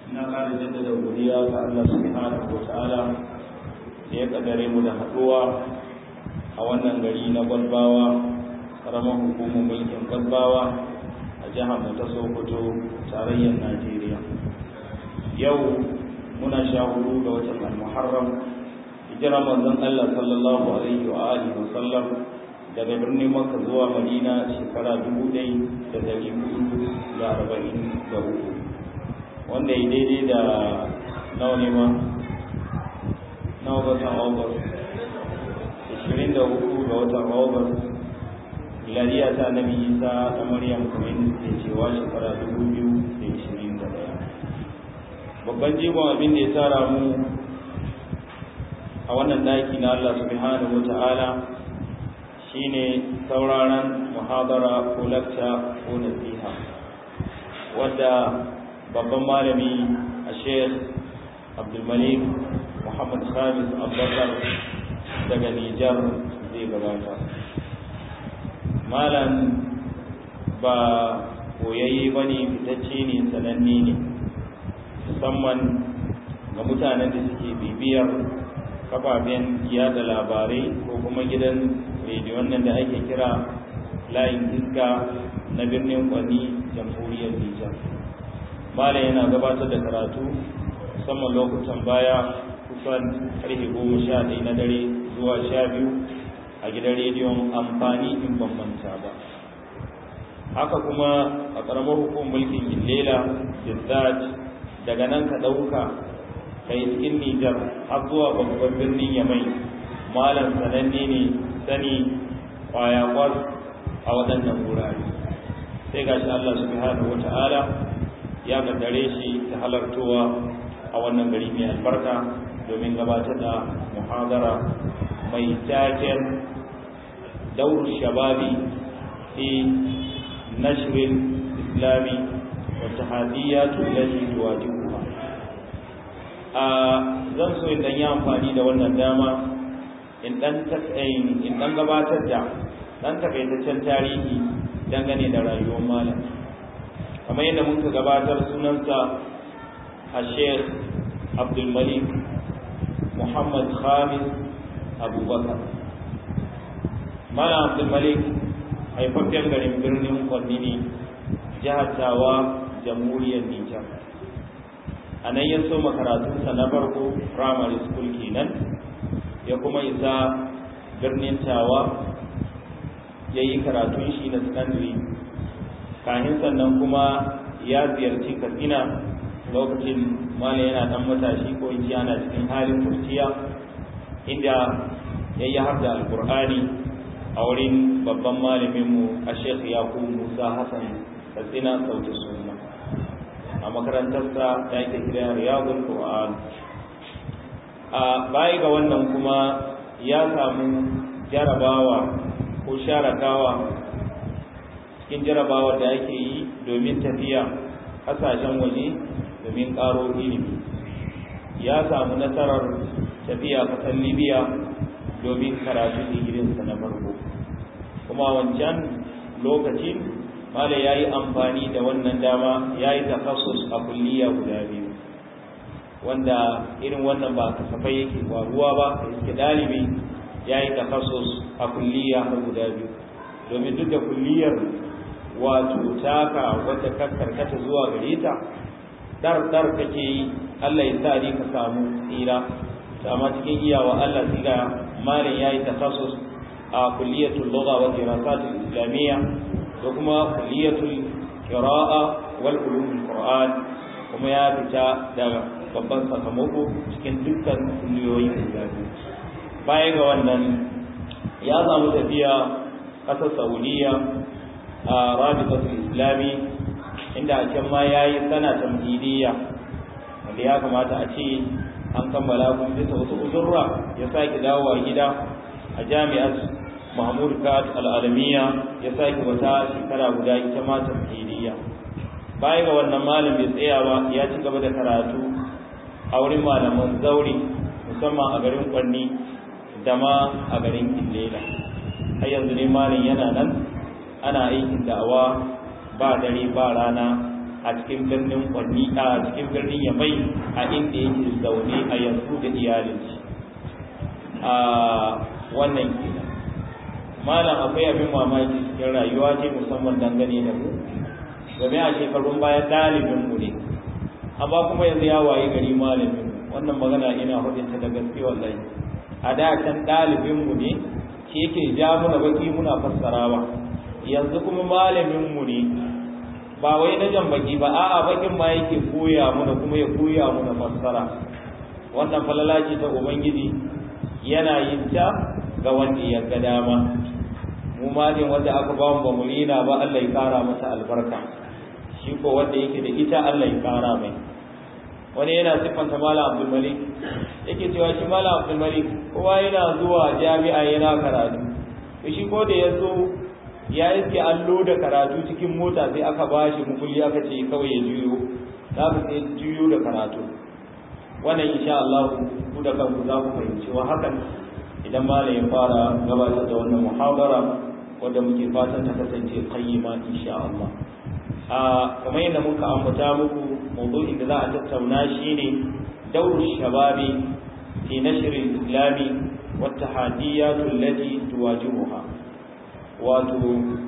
na ƙara jaddada godiya ga Allah subhanahu wa ta'ala da ya kaddare mu da haɗuwa a wannan gari na Gwalbawa ƙaramar hukumar mulkin Gwalbawa a jihar mu ta Sokoto tarayyar Najeriya yau muna sha hudu ga watan Al-Muharram hijira manzon Allah sallallahu alaihi wa alihi wa sallam daga birnin Makka zuwa Madina shekara dubu ɗaya da ɗari hudu da arba'in da uku wanda ya daidai da nawa ne ma nawa watan August ashirin da uku ga watan August miladiya ta Annabi Isa da Maryam kamar yadda ke cewa shekara dubu biyu da ashirin da ɗaya babban jigon abin da ya tara mu a wannan daki na Allah subhanahu wa ta'ala shine sauraron muhabara ko lakta ko nasiha wadda babban malami a sheikh abdulmalik muhammad khamis abubakar daga nijar zai gabata malam ba koyayye ba ne fitacce ne sananne ne musamman ga mutanen da suke bibiyar kafafen yada labarai ko kuma gidan rediyon nan da ake kira layin iska na birnin kwani jamhuriyar nijar malam yana gabatar da karatu musamman lokutan baya kusan karfe goma sha ɗaya na dare zuwa sha biyu a gidan rediyon amfani in bambanta ba haka kuma a ƙaramar hukumar mulkin illela bizzat daga nan ka ɗauka kai cikin Nijar har zuwa babban birnin Yamai malam sananne ne sani kwaya kwas a waɗannan wurare sai gashi Allah subhanahu wata'ala ya kaddare shi ta halartowa a wannan gari mai albarka domin gabatar da muhadara mai taken daur shababi fi nashrin islami wa tahaddiyatu allati tuwajibuha a zan so in dan yi amfani da wannan dama in dan in dan gabatar da dan takaitaccen tarihi dangane da rayuwar malam kamar yadda muka gabatar sunansa a sheikh abdul malik muhammad khamis abubakar malam abdul malik haifaffen garin birnin kwanni ne jihar tawa jamhuriyar nijar a nan ya so makaratunsa na farko primary school kenan ya kuma isa birnin tawa ya yi karatun shi na secondary kahin sannan kuma ya ziyarci katsina lokacin mala yana dan matashi ko in ana cikin halin kurciya inda ya yi har da alkur'ani a wurin babban malaminmu a shekh yakubu musa hassan katsina sauti suna a makarantarsa da ake kira riyadul qur'an a baya ga wannan kuma ya samu jarabawa ko sharakawa cikin jarabawa da ake yi domin tafiya kasashen waje domin karo ilimi ya samu nasarar tafiya kasar libya domin karatu digirinsa na farko kuma wancan lokacin mala ya yi amfani da wannan dama ya yi takasus a kulliya guda biyu wanda irin wannan ba kasafai yake faruwa ba da yake dalibi ya yi takasus a kulliya har guda biyu domin duk da kulliyar wato taka wadda ka karkata zuwa gare ta dar dar kake yi Allah ya sa ka samu tsira amma cikin iyawa Allah sai ga malin ya yi takasus a kulliyatul lugha wa dirasatul islamiyya da kuma kulliyatul qira'a wal ulumul qur'an kuma ya fita daga babban sakamako cikin dukkan kulliyoyi guda biyu baya ga wannan ya samu tafiya ƙasar saudiya a rabitatul islami inda a can ma ya yi sana tamhidiyya wanda ya kamata a ce an kammala kuma bisa wasu uzurra ya sake dawowa gida a jami'ar mahmud kat al'alamiya ya sake wata shekara guda ita ma tamhidiyya baya ga wannan malam bai tsaya ba ya ci gaba da karatu a wurin malaman zauri musamman a garin kwanni da ma a garin illela har yanzu ne malam yana nan ana aikin da'awa ba dare ba rana a cikin birnin kwanni a cikin birnin yamai a inda yake zaune a yanzu da iyalin shi a wannan kenan malam akwai abin mamaki cikin rayuwa ce musamman dangane da mu game a shekarun baya ɗalibin mu ne amma kuma yanzu ya waye gari malamin wannan magana ina hudunta da gaske wallahi a da can ɗalibin mu ne shi yake ja muna baki muna fassarawa yanzu kuma malamin mu ne ba wai na jan baki ba a'a bakin ma yake koya muna kuma ya koya muna fassara wannan falala ce ta ubangiji yana yin ta ga wanda ya ga dama mu ma ne wanda aka ba mu bamulina ba Allah ya kara masa albarka shi ko wanda yake da ita Allah ya kara mai wani yana siffanta malam Abdul Malik yake cewa shi malam Abdul Malik kowa yana zuwa jami'a yana karatu to shi ko da yazo ya iske allo da karatu cikin mota sai aka bashi mukulli aka ce kawai ya juyo za ku sai juyo da karatu wannan insha Allah ku da kanku za ku fahimci wa hakan idan malam ya fara gabatar da wannan muhadara wadda muke fatan ta kasance qayyima insha Allah a kamar yadda muka ambata muku mawdu'in da za a tattauna shine dawru shababi fi nashr al-islami wa tahaddiyat allati tuwajihuha wato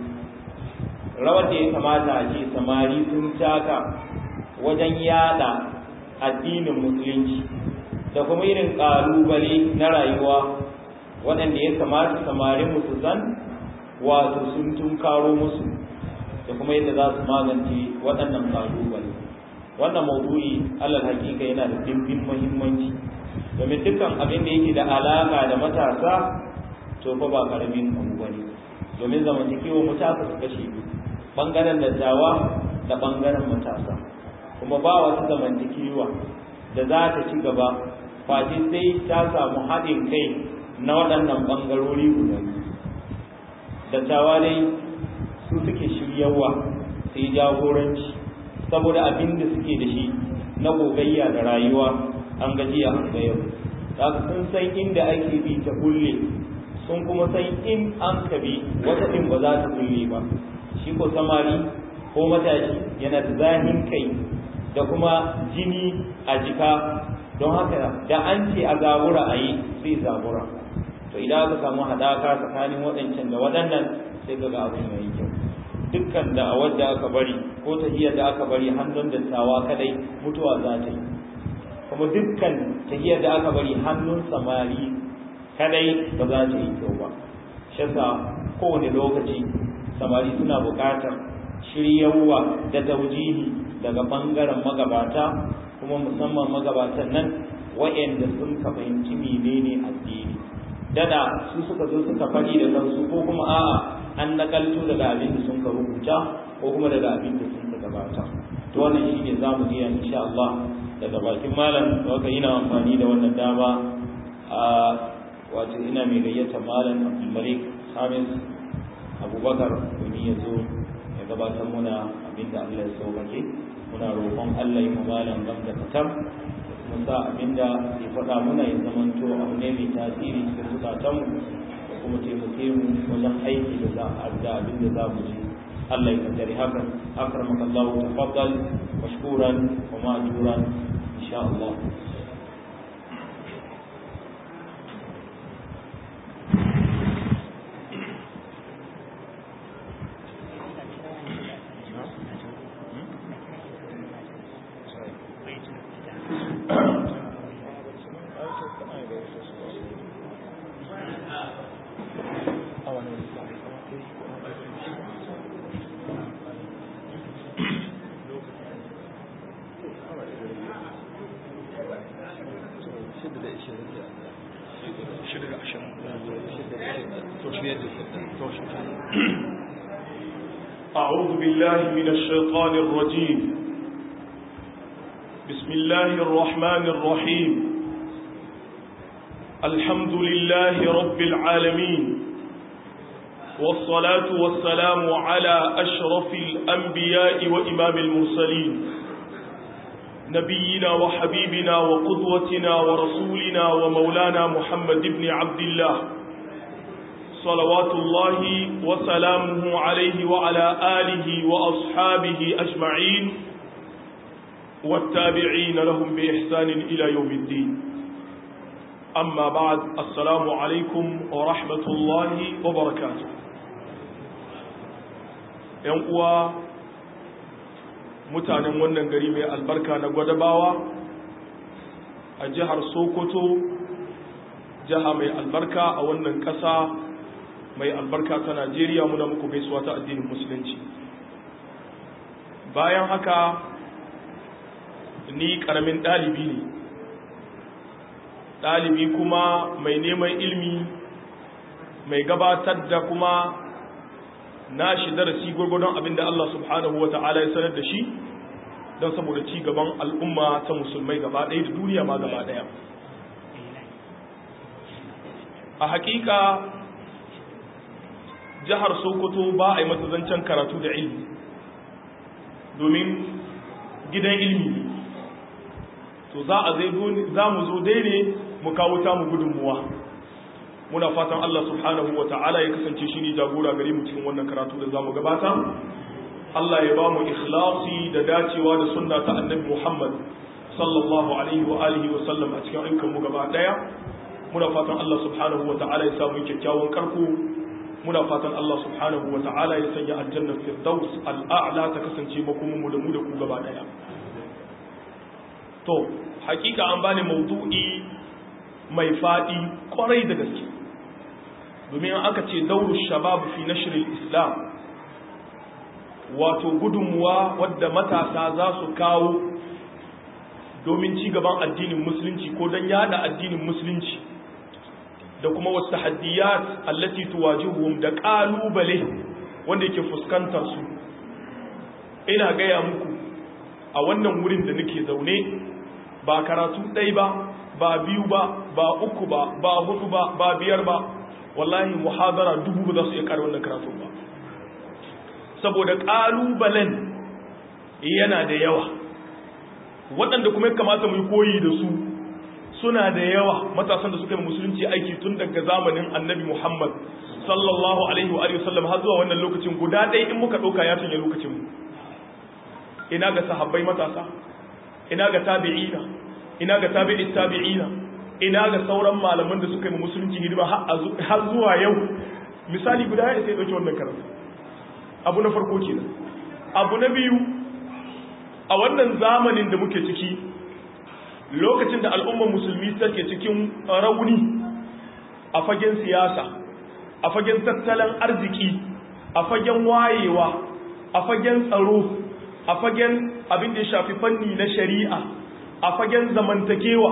rawar da ya kamata a ce samari sun taka wajen yada addinin musulunci da kuma irin ƙalubale na rayuwa waɗanda ya kamata samarin musu zan wato sun tunkaro musu da kuma yadda za su magance waɗannan ƙalubale wannan maudu'i alal hakika yana da dimbin muhimmanci domin dukkan abin da yake da alaƙa da matasa to fa ba ƙaramin abu bane domin zamantakewa matasa su kashe biyu ɓangaren dattawa da ɓangaren matasa kuma ba wasu zamantakewa da za ta ci gaba face sai ta samu haɗin kai na waɗannan ɓangarori guda dattawa dai su suke shiryawa su yi jagoranci saboda abin da suke da shi na gogayya da rayuwa an gajiya an ga yau haka sun san inda ake bi ta kulle sun kuma san in an ka bi wata ɗin ba za ta kulle ba shi ko samari ko matashi yana da zahin kai da kuma jini a jika don haka da an ce a zabura a yi sai zabura to idan aka samu haɗaka tsakanin waɗancan da waɗannan sai ga abin ya yi kyau dukkan da wadda aka bari ko tahiyar da aka bari hannun dattawa kadai mutuwa za ta yi kuma dukkan tahiyar da aka bari hannun samari kadai ba za ta yi kyau ba shi kowane lokaci samari suna buƙatar shiryawa da taujihi daga ɓangaren magabata kuma musamman magabatan nan wa'anda sun ka fahimci menene addini dada su suka zo suka faɗi da kansu ko kuma a'a an nakalto daga abin da sun ka rubuta ko kuma daga abin da sun ka gabata to wannan shine zamu ji insha Allah daga bakin malam da waka ina amfani da wannan dama a wato ina mai gayyata malam Abdul Malik Hamis Abubakar domin ya zo ya gabatar muna abin da Allah ya sauƙaƙe muna roƙon Allah ya malam gam da katam mu sa abinda ya faɗa muna ya zamanto abu ne mai tasiri cikin zukatanmu da kuma taimake mu wajen aiki da za a da abin da za mu ji Allah ya kaddari hakan akramaka Allah tafaddal mashkuran wa ma'juran insha Allah أعوذ بالله من الشيطان الرجيم بسم الله الرحمن الرحيم الحمد لله رب العالمين والصلاة والسلام على أشرف الأنبياء وإمام المرسلين نبينا وحبيبنا وقدوتنا ورسولنا ومولانا محمد بن عبد الله صلوات الله وسلامه عليه وعلى آله وأصحابه أجمعين والتابعين لهم بإحسان إلى يوم الدين أما بعد السلام عليكم ورحمة الله وبركاته ينقوى mutanen wannan gari mai albarka na gwadabawa a jihar sokoto jiha mai albarka a wannan ƙasa mai albarka ta najeriya muna muku gaisuwa ta addinin musulunci bayan haka ni ƙaramin ɗalibi ne ɗalibi kuma mai neman ilmi mai gabatar da kuma na shi darasi gwargwadon abinda Allah subhanahu wa ta'ala ya sanar da shi don saboda ci gaban al'umma ta musulmai gaba ɗaya da duniya ma gaba ɗaya a hakika jihar sokoto ba a yi zancen karatu da ilmi domin gidan ilmi to za a za mu zo daidai mu kawo ta mu gudunmuwa muna fatan Allah subhanahu wa ta'ala ya kasance shi ne jagora gare mu cikin wannan karatu da za mu gabata Allah ya ba mu ikhlasi da dacewa da sunna ta annabi Muhammad sallallahu alaihi wa alihi wa sallam a cikin ayyukan mu gaba daya muna fatan Allah subhanahu wa ta'ala ya samu kyakkyawan karko muna fatan Allah subhanahu wa ta'ala ya sanya aljanna firdaus al'a'la ta kasance makomin mu da mu da ku gaba daya to hakika an bani maudu'i mai fadi kwarai da gaske domin aka ce dauru shabab fi nashril islam wato gudunmuwa wadda matasa za su kawo domin ci gaban addinin musulunci ko don yada addinin musulunci da kuma wasu tahaddiyat allati tuwajihuhum da kalubale wanda yake fuskantar su ina gaya muku a wannan wurin da nake zaune ba karatu ɗai ba ba biyu ba ba uku ba ba hudu ba ba biyar ba wallahi muhadara dubu ba za su iya kare wannan karatu ba saboda ƙalubalen yana da yawa waɗanda kuma ya kamata mu yi koyi da su suna da yawa matasan da suka yi musulunci aiki tun daga zamanin annabi muhammad sallallahu alaihi wa sallam har zuwa wannan lokacin guda ɗaya in muka ɗauka ya canja lokacin mu ina ga sahabbai matasa ina ga tabi'ina ina ga tabi'i tabi'ina ina ga sauran malaman da suka yi musulunci hidima har zuwa yau misali guda ya sai dauki wannan karatu abu na farko kenan abu na biyu a wannan zamanin da muke ciki lokacin da al'ummar musulmi take cikin rauni a fagen siyasa a fagen tattalin arziki a fagen wayewa a fagen tsaro a fagen abin da ya shafi fanni na shari'a a fagen zamantakewa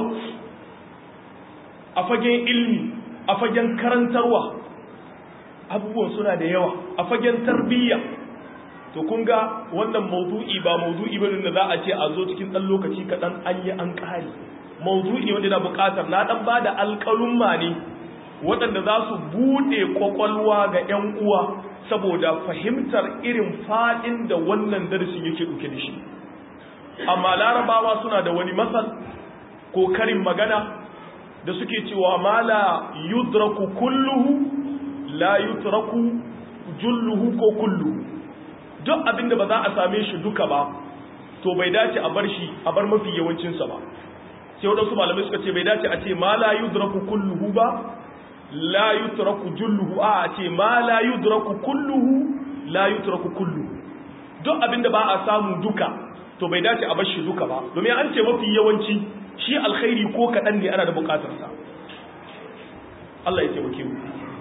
a fagen ilmi a fagen karantarwa abubuwan suna da yawa a fagen tarbiyya to kun ga wannan maudu'i ba maudu'i bane da za a ce a zo cikin ɗan lokaci kaɗan an yi an ƙari maudu'i wanda na buƙatar na ɗan ba da alƙalumma ne waɗanda za su buɗe ƙwaƙwalwa ga 'yan uwa saboda fahimtar irin faɗin da wannan darasin yake ɗauke da shi amma larabawa suna da wani masal ko karin magana da suke cewa ma la yudraku kulluhu la yutraku julluhu ko kulluhu duk abinda ba za a same shi duka ba to bai dace a bar shi a bar mafi yawancinsa ba sai waɗansu malamai suka ce bai dace a ce ma la yudraku kulluhu ba la yutraku julluhu a ce ma la yudraku kulluhu la yutraku kulluhu duk abinda ba a samu duka to bai dace a bar shi duka ba domin an ce mafi yawanci shi alkhairi ko kaɗan ne ana da buƙatarsa Allah ya taimake mu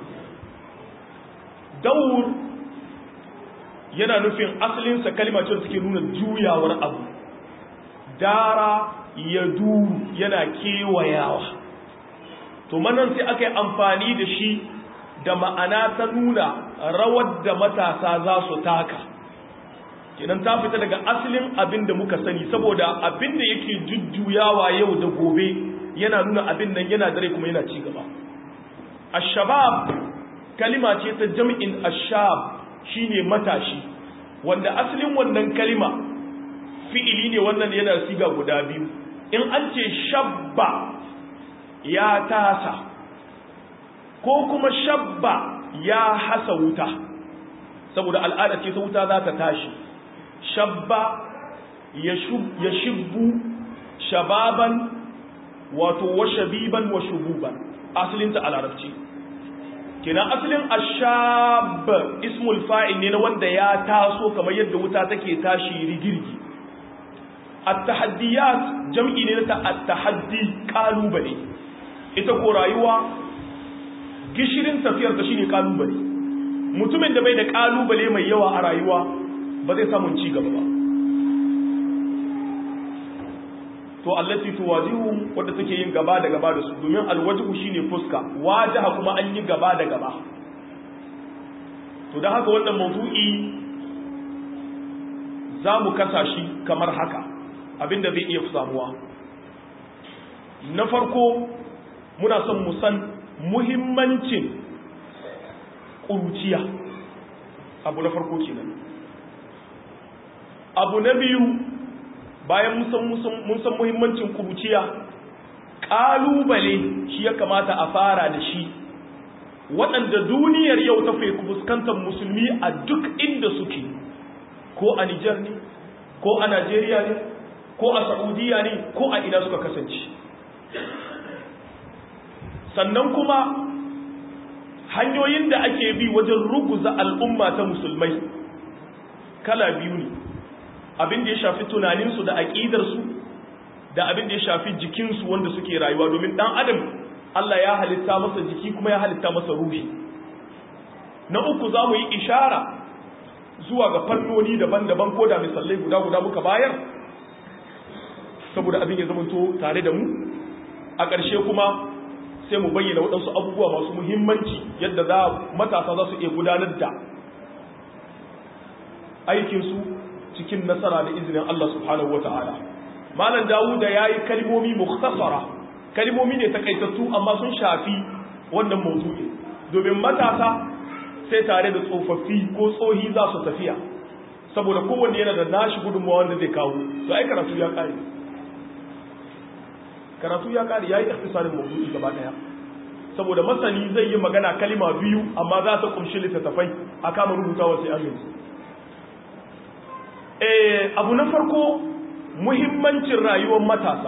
daur yana nufin asalinsa kalma ce suke nuna juyawar abu dara ya duru yana kewayawa to manan sai aka yi amfani da shi da ma'ana ta nuna rawar da matasa za su taka kenan ta fita daga asalin abin da muka sani saboda abin da yake jujjuyawa yau da gobe yana nuna abin nan yana dare kuma yana ci gaba ashabab kalima ce ta jam'in ashab shine matashi wanda asalin wannan kalima fi'ili ne wannan yana siga guda biyu in an ce shabba ya tasa ko kuma shabba ya hasa wuta saboda al'ada ce ta wuta za ta tashi shabba ya shibbu shababan wato wa shabiban wa shububan asalinta a larabci kenan asalin ashab ismul fa'il ne na wanda ya taso kamar yadda wuta take tashi rigirgi at-tahaddiyat jam'i ne na at-tahaddi kalubale ita ko rayuwa gishirin tafiyar ta shine kalubale mutumin da bai da kalubale mai yawa a rayuwa ba zai samu ci gaba ba to allati tuwajihu wanda take yin gaba da gaba da su domin alwajhu shine fuska wajaha kuma an yi gaba da gaba to dan haka wannan mawdu'i zamu kasa shi kamar haka abinda zai iya samuwa na farko muna son mu san muhimmancin ƙuruciya abu na farko kenan abu na biyu bayan mun san muhimmancin kuruciya ƙalubale shi ya kamata a fara da shi waɗanda duniyar yau ta fi fuskantar musulmi a duk inda suke ko a Nijar ne ko a Najeriya ne ko a Saudiya ne ko a ina suka kasance sannan kuma hanyoyin da ake bi wajen ruguza al'umma ta musulmai kala biyu ne abin da ya shafi tunaninsu da aƙidarsu da abin da ya shafi jikinsu wanda suke rayuwa domin ɗan adam Allah ya halitta masa jiki kuma ya halitta masa ruhi na uku za mu yi ishara zuwa ga fannoni daban-daban ko da misalai guda-guda muka bayar saboda abin ya zamanto tare da mu a ƙarshe kuma sai mu bayyana waɗansu abubuwa masu muhimmanci yadda za matasa za su iya gudanar da aikinsu cikin nasara da izinin Allah subhanahu wa ta'ala. Malam Dawuda ya yi kalmomi mukhtasara, kalmomi ne takaitattu amma sun shafi wannan mawdu'i. Domin matasa sai tare da tsofaffi ko tsohi za su tafiya, saboda kowanne yana da nashi gudunmawa wanda zai kawo, to ai karatu ya kare. Karatu ya kare ya yi ikhtisarin mawdu'i gaba ɗaya. Saboda masani zai yi magana kalima biyu amma za ta kumshi littattafai a kama rubutawa sai amince. abu na farko muhimmancin rayuwar matasa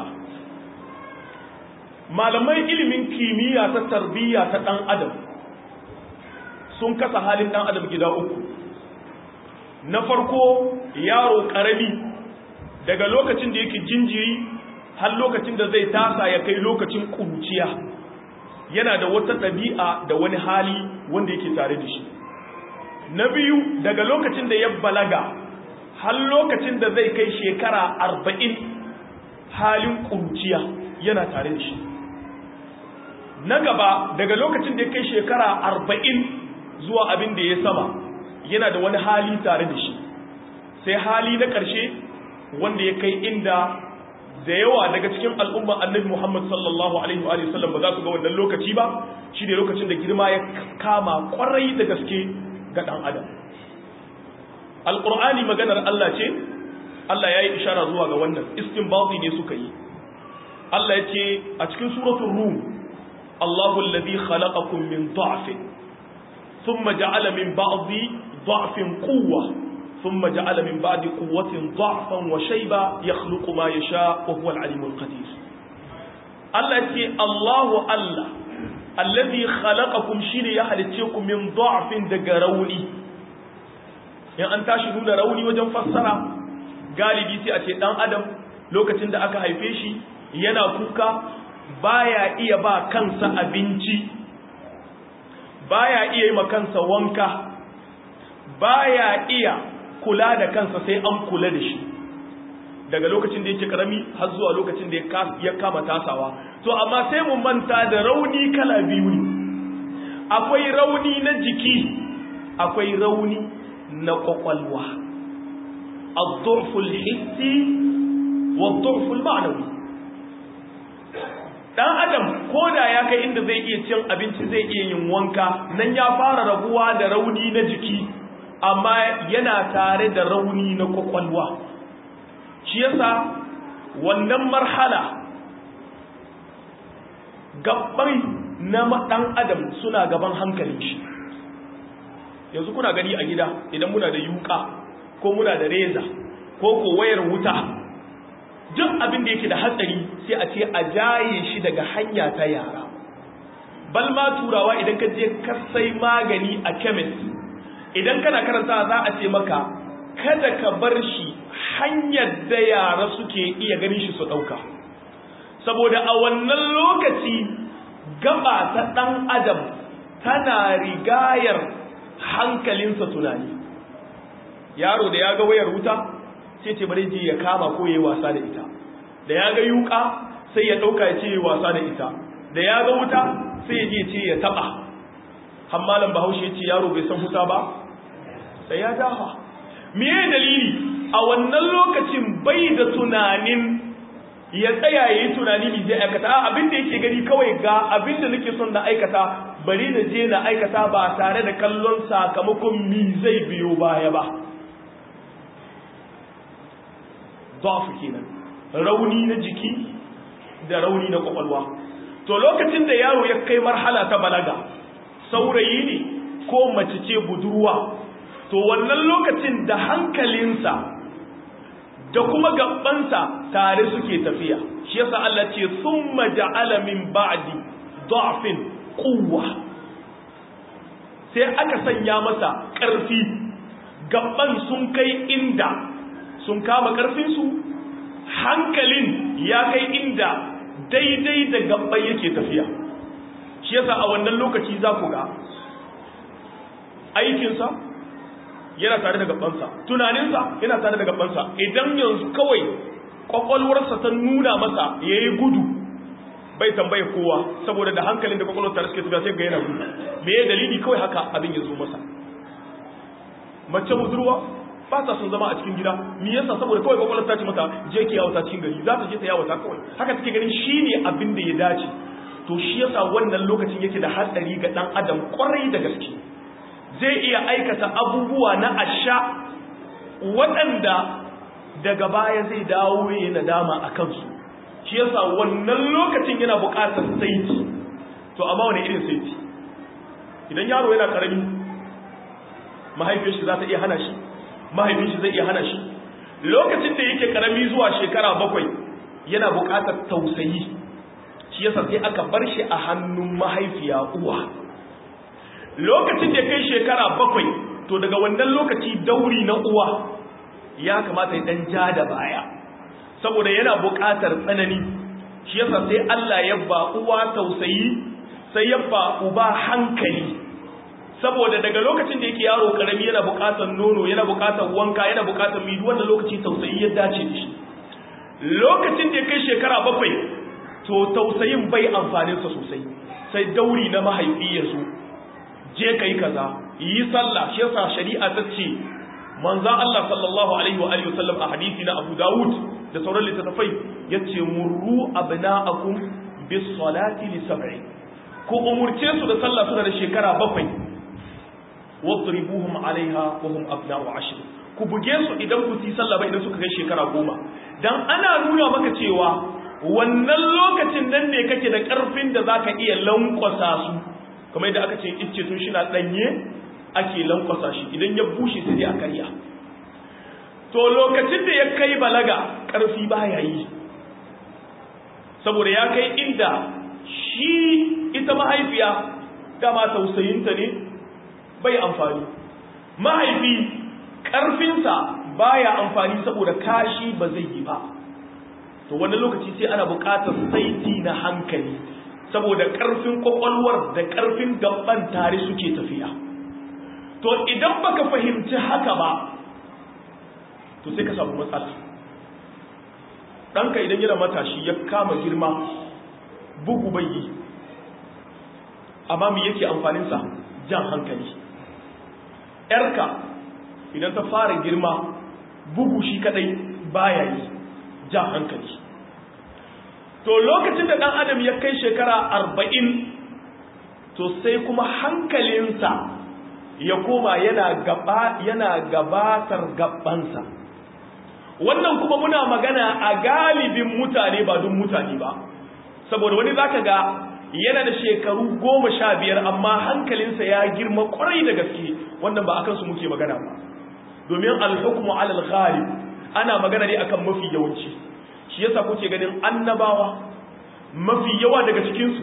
malamai ilimin kimiyya ta tarbiyya ta ɗan adam sun kasa halin ɗan adam gida uku na farko yaro ƙarami daga lokacin da yake jinjiri har lokacin da zai tasa ya kai lokacin ƙuruciya yana da wata ɗabi'a da wani hali wanda yake tare da shi na biyu daga lokacin da ya balaga har lokacin da zai kai shekara arba'in halin ƙuruciya yana tare da shi na gaba daga lokacin da ya kai shekara arba'in zuwa abin da ya sama yana da wani hali tare da shi sai hali na ƙarshe wanda ya kai inda da yawa daga cikin al'umma annabi Muhammad sallallahu alaihi wa sallam ba za su ga wannan lokaci ba shi ne lokacin da girma ya kama kwarai da gaske ga ɗan adam alƙur'ani maganar Allah ce Allah ya yi ishara zuwa ga wannan istinbati ne suka yi Allah ya ce a cikin suratul rum Allahu alladhi khalaqakum min dha'fin thumma ja'ala min ba'di dha'fin quwwa thumma ja'ala min ba'di quwwatin dha'fan wa shayba yakhluqu ma yasha wa huwa al-alimul qadir Allah ya ce Allahu Allah alladhi khalaqakum shine ya halicce ku min dha'fin daga rauni in an tashi nuna rauni wajen fassara galibi sai a ce dan adam lokacin da aka haife shi yana kuka baya iya ba kansa abinci baya iya yi ma kansa wanka baya iya kula da kansa sai an kula da shi daga lokacin da yake karami har zuwa lokacin da ya kama tasawa to amma sai mu manta da rauni kala biyu ne akwai rauni na jiki akwai rauni na kwakwalwa al-durful hissi wa durful ma'nawi dan adam koda ya kai inda zai iya cin abinci zai iya yin wanka nan ya fara rabuwa da rauni na jiki amma yana tare da rauni na kwakwalwa shi yasa wannan marhala gabbai na dan adam suna gaban hankalin shi yanzu kuna gani a gida idan muna da yuka ko muna da reza ko ko wayar wuta duk abin da yake da hatsari sai a ce a jaye shi daga hanya ta yara bal ma turawa idan ka je ka sai magani a chemist idan kana karanta za a ce maka kada ka bar shi hanyar da yara suke iya ganin shi su ɗauka saboda a wannan lokaci gaba ta ɗan adam tana rigayar hankalinsa tunani yaro da ya ga wayar wuta sai ce bari je ya kama ko yayi wasa da ita da ya ga yuka sai ya dauka ya ce yayi wasa da ita da ya ga wuta sai ya je ce ya taba hammalan bahaushe ya ce yaro bai san wuta ba sai ya dafa me dalili a wannan lokacin bai da tunanin ya tsaya ya yi tunani ne zai aikata a abin da yake gani kawai ga abin da nake son na aikata bari na je na aikata ba tare da kallon sakamakon mi zai biyo baya ba dafu kenan rauni na jiki da rauni na kwakwalwa to lokacin da yaro ya kai marhala ta balaga saurayi ne ko mace ce budurwa to wannan lokacin da hankalinsa da kuma gabansa tare suke tafiya shi yasa Allah ce summa ja'ala min ba'di da'fin quwwa sai aka sanya masa ƙarfi gaban sun kai inda sun kama ƙarfinsu hankalin ya kai inda daidai da gaban yake tafiya shi yasa a wannan lokaci za ku ga aikinsa yana tare da gabansa tunaninsa yana tare da gabansa idan yanzu kawai kwakwalwarsa ta nuna masa ya yi gudu bai tambaye kowa saboda da hankalin da kwakwalwar tare suke tafiya sai ga yana gudu me ya dalili kawai haka abin ya zo masa mace budurwa ba ta sun zama a cikin gida me yasa saboda kawai kwakwalwar ta ce mata je ki yawo ta cikin gari za ta je ta yawo ta kawai haka take ganin shine abin da ya dace to shi yasa wannan lokacin yake da hatsari ga dan adam kwarai da gaske zai iya aikata abubuwa na asha waɗanda daga baya zai dawo ya nadama a kansu shi yasa wannan lokacin yana buƙatar saiti to amma wani irin saiti idan yaro yana karami mahaifiyar shi za ta iya hana shi mahaifin shi zai iya hana shi lokacin da yake karami zuwa shekara bakwai yana buƙatar tausayi shi yasa sai aka bar shi a hannun mahaifiya uwa lokacin da kai shekara bakwai to daga wannan lokaci dauri na uwa ya kamata ya dan ja da baya saboda yana buƙatar tsanani shi yasa sai Allah ya ba uwa tausayi sai ya ba uba hankali saboda daga lokacin da yake yaro karami yana buƙatar nono yana buƙatar wanka yana buƙatar midi wannan lokaci tausayi ya dace da shi lokacin da ya kai shekara bakwai to tausayin bai amfaninsa sosai sai dauri na mahaifi ya zo je kai kaza yi sallah shi yasa shari'a ta ce manzo Allah sallallahu alaihi wa alihi wasallam a hadisi na Abu Dawud da sauran littattafai yace murru abna'akum bis salati li sab'i ku umurce su da sallah suna da shekara bakwai wadribuhum alaiha wa hum abna'u ashr ku buge su idan ku yi sallah ba idan suka kai shekara goma dan ana nuna maka cewa wannan lokacin nan ne kake da karfin da zaka iya lankwasa su kamar yadda aka ce icce tun shi na ɗanye ake lankwasa shi idan ya bushe sai a karya to lokacin da ya kai balaga ƙarfi baya yi saboda ya kai inda shi ita mahaifiya dama tausayinta ne bai amfani mahaifi ƙarfinsa baya amfani saboda kashi ba zai yi ba to wani lokaci sai ana buƙatar saiti na hankali saboda ƙarfin ƙwaƙwalwar da ƙarfin gaban tare suke tafiya to idan baka fahimci haka ba to sai ka samu matsala ɗanka idan yana matashi ya kama girma bugu bai yi amma me yake amfaninsa jan hankali ‘yarka idan ta fara girma bugu shi kadai baya yi jan hankali to lokacin da ɗan adam ya kai shekara arba'in to sai kuma hankalinsa ya koma yana gaba yana gabatar gabansa wannan kuma muna magana a galibin mutane ba duk mutane ba saboda wani zaka ga yana da shekaru goma sha biyar amma hankalinsa ya girma kwarai da gaske wannan ba akan su muke magana ba domin alhukmu alal ghalib ana magana ne akan mafi yawanci shi yasa kuke ganin annabawa mafi yawa daga cikinsu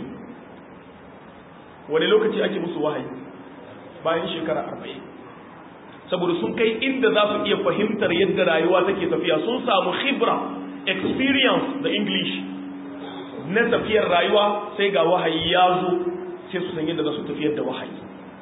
wani lokaci ake musu wahayi bayan shekara arba'in saboda sun kai inda za su iya fahimtar yadda rayuwa take tafiya sun samu khibra experience da english na tafiyar rayuwa sai ga wahayi ya zo sai su san yadda za su tafiyar da wahayi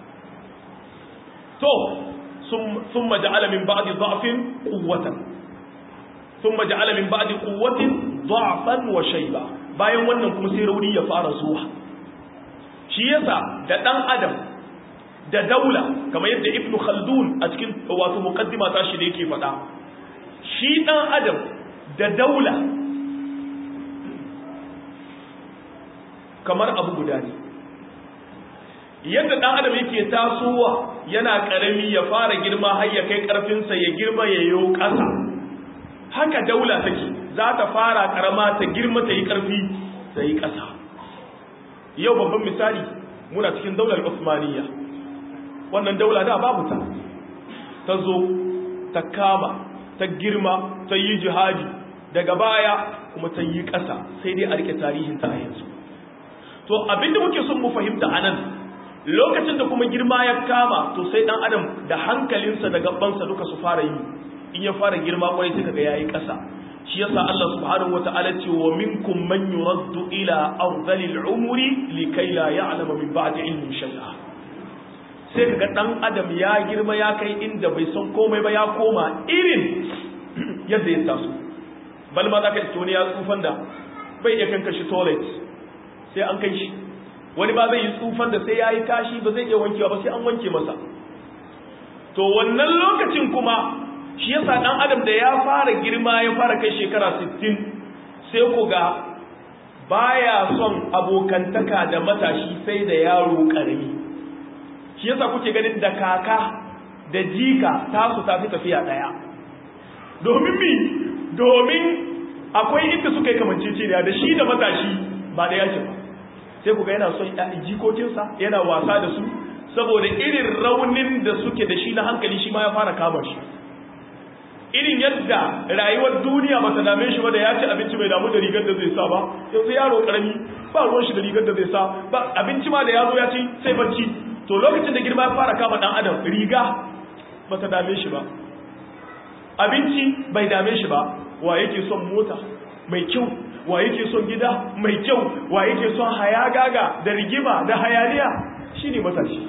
to sun maja'ala min ba'di dha'fin quwwatan sun maja'ala min ba'di quwwatin dha'fan wa shayba bayan wannan kuma sai rauni ya fara zuwa shi yasa da dan adam da daula kamar yadda ibnu khaldun a cikin wato muqaddima ta shi da yake faɗa shi dan adam da daula kamar abu guda ne yadda dan adam yake tasowa yana karami ya fara girma har ya kai karfinsa ya girma ya yi ƙasa haka daula take za ta fara karama ta girma ta yi karfi ta yi ƙasa yau babban misali muna cikin daular Usmaniyya wannan daula da babu ta ta zo ta kama ta girma ta yi jihadi daga baya kuma ta yi ƙasa sai dai a rike tarihin ta a yanzu to abinda muke son mu fahimta anan lokacin da kuma girma ya kama to sai dan adam da hankalinsa da gabansa duka su fara yi in ya fara girma kwarai sai kaga yayi ƙasa shi yasa Allah subhanahu wataala ce wa minkum man yuraddu ila ardhil umri likay la ya'lama min ba'di ilmin shay'a sai kaga dan adam ya girma ya kai inda bai san komai ba ya koma irin yadda ya taso bal ma zaka ce wani ya tsufan da bai iya kanka shi toilet sai an kai shi wani ba zai yi tsufan da sai ya yi kashi ba zai iya wankewa ba sai an wanke masa to wannan lokacin kuma shi yasa dan adam da ya fara girma ya fara kai shekara 60 sai ku ga baya son abokantaka da matashi sai da yaro karami shi yasa kuke ganin da kaka da jika tasu tafi tafiya daya domin mi domin akwai inda suka yi kamanceceniya da shi da matashi ba da yake ba sai ku ga yana son jikokinsa yana wasa da su saboda irin raunin da suke da shi na hankali shi ma ya fara kama shi irin yadda rayuwar duniya ba ta dame shi ba da ya ci abinci mai damu da rigar da zai sa ba yanzu yaro karami ba ruwan shi da rigar da zai sa ba abinci ma da ya zo ya ci sai bacci to lokacin da girma ya fara kama dan adam riga ba ta dame shi ba abinci bai dame shi ba wa yake son mota mai kyau wa yake son gida mai kyau wa yake son hayagaga da rigima da hayaniya shine matashi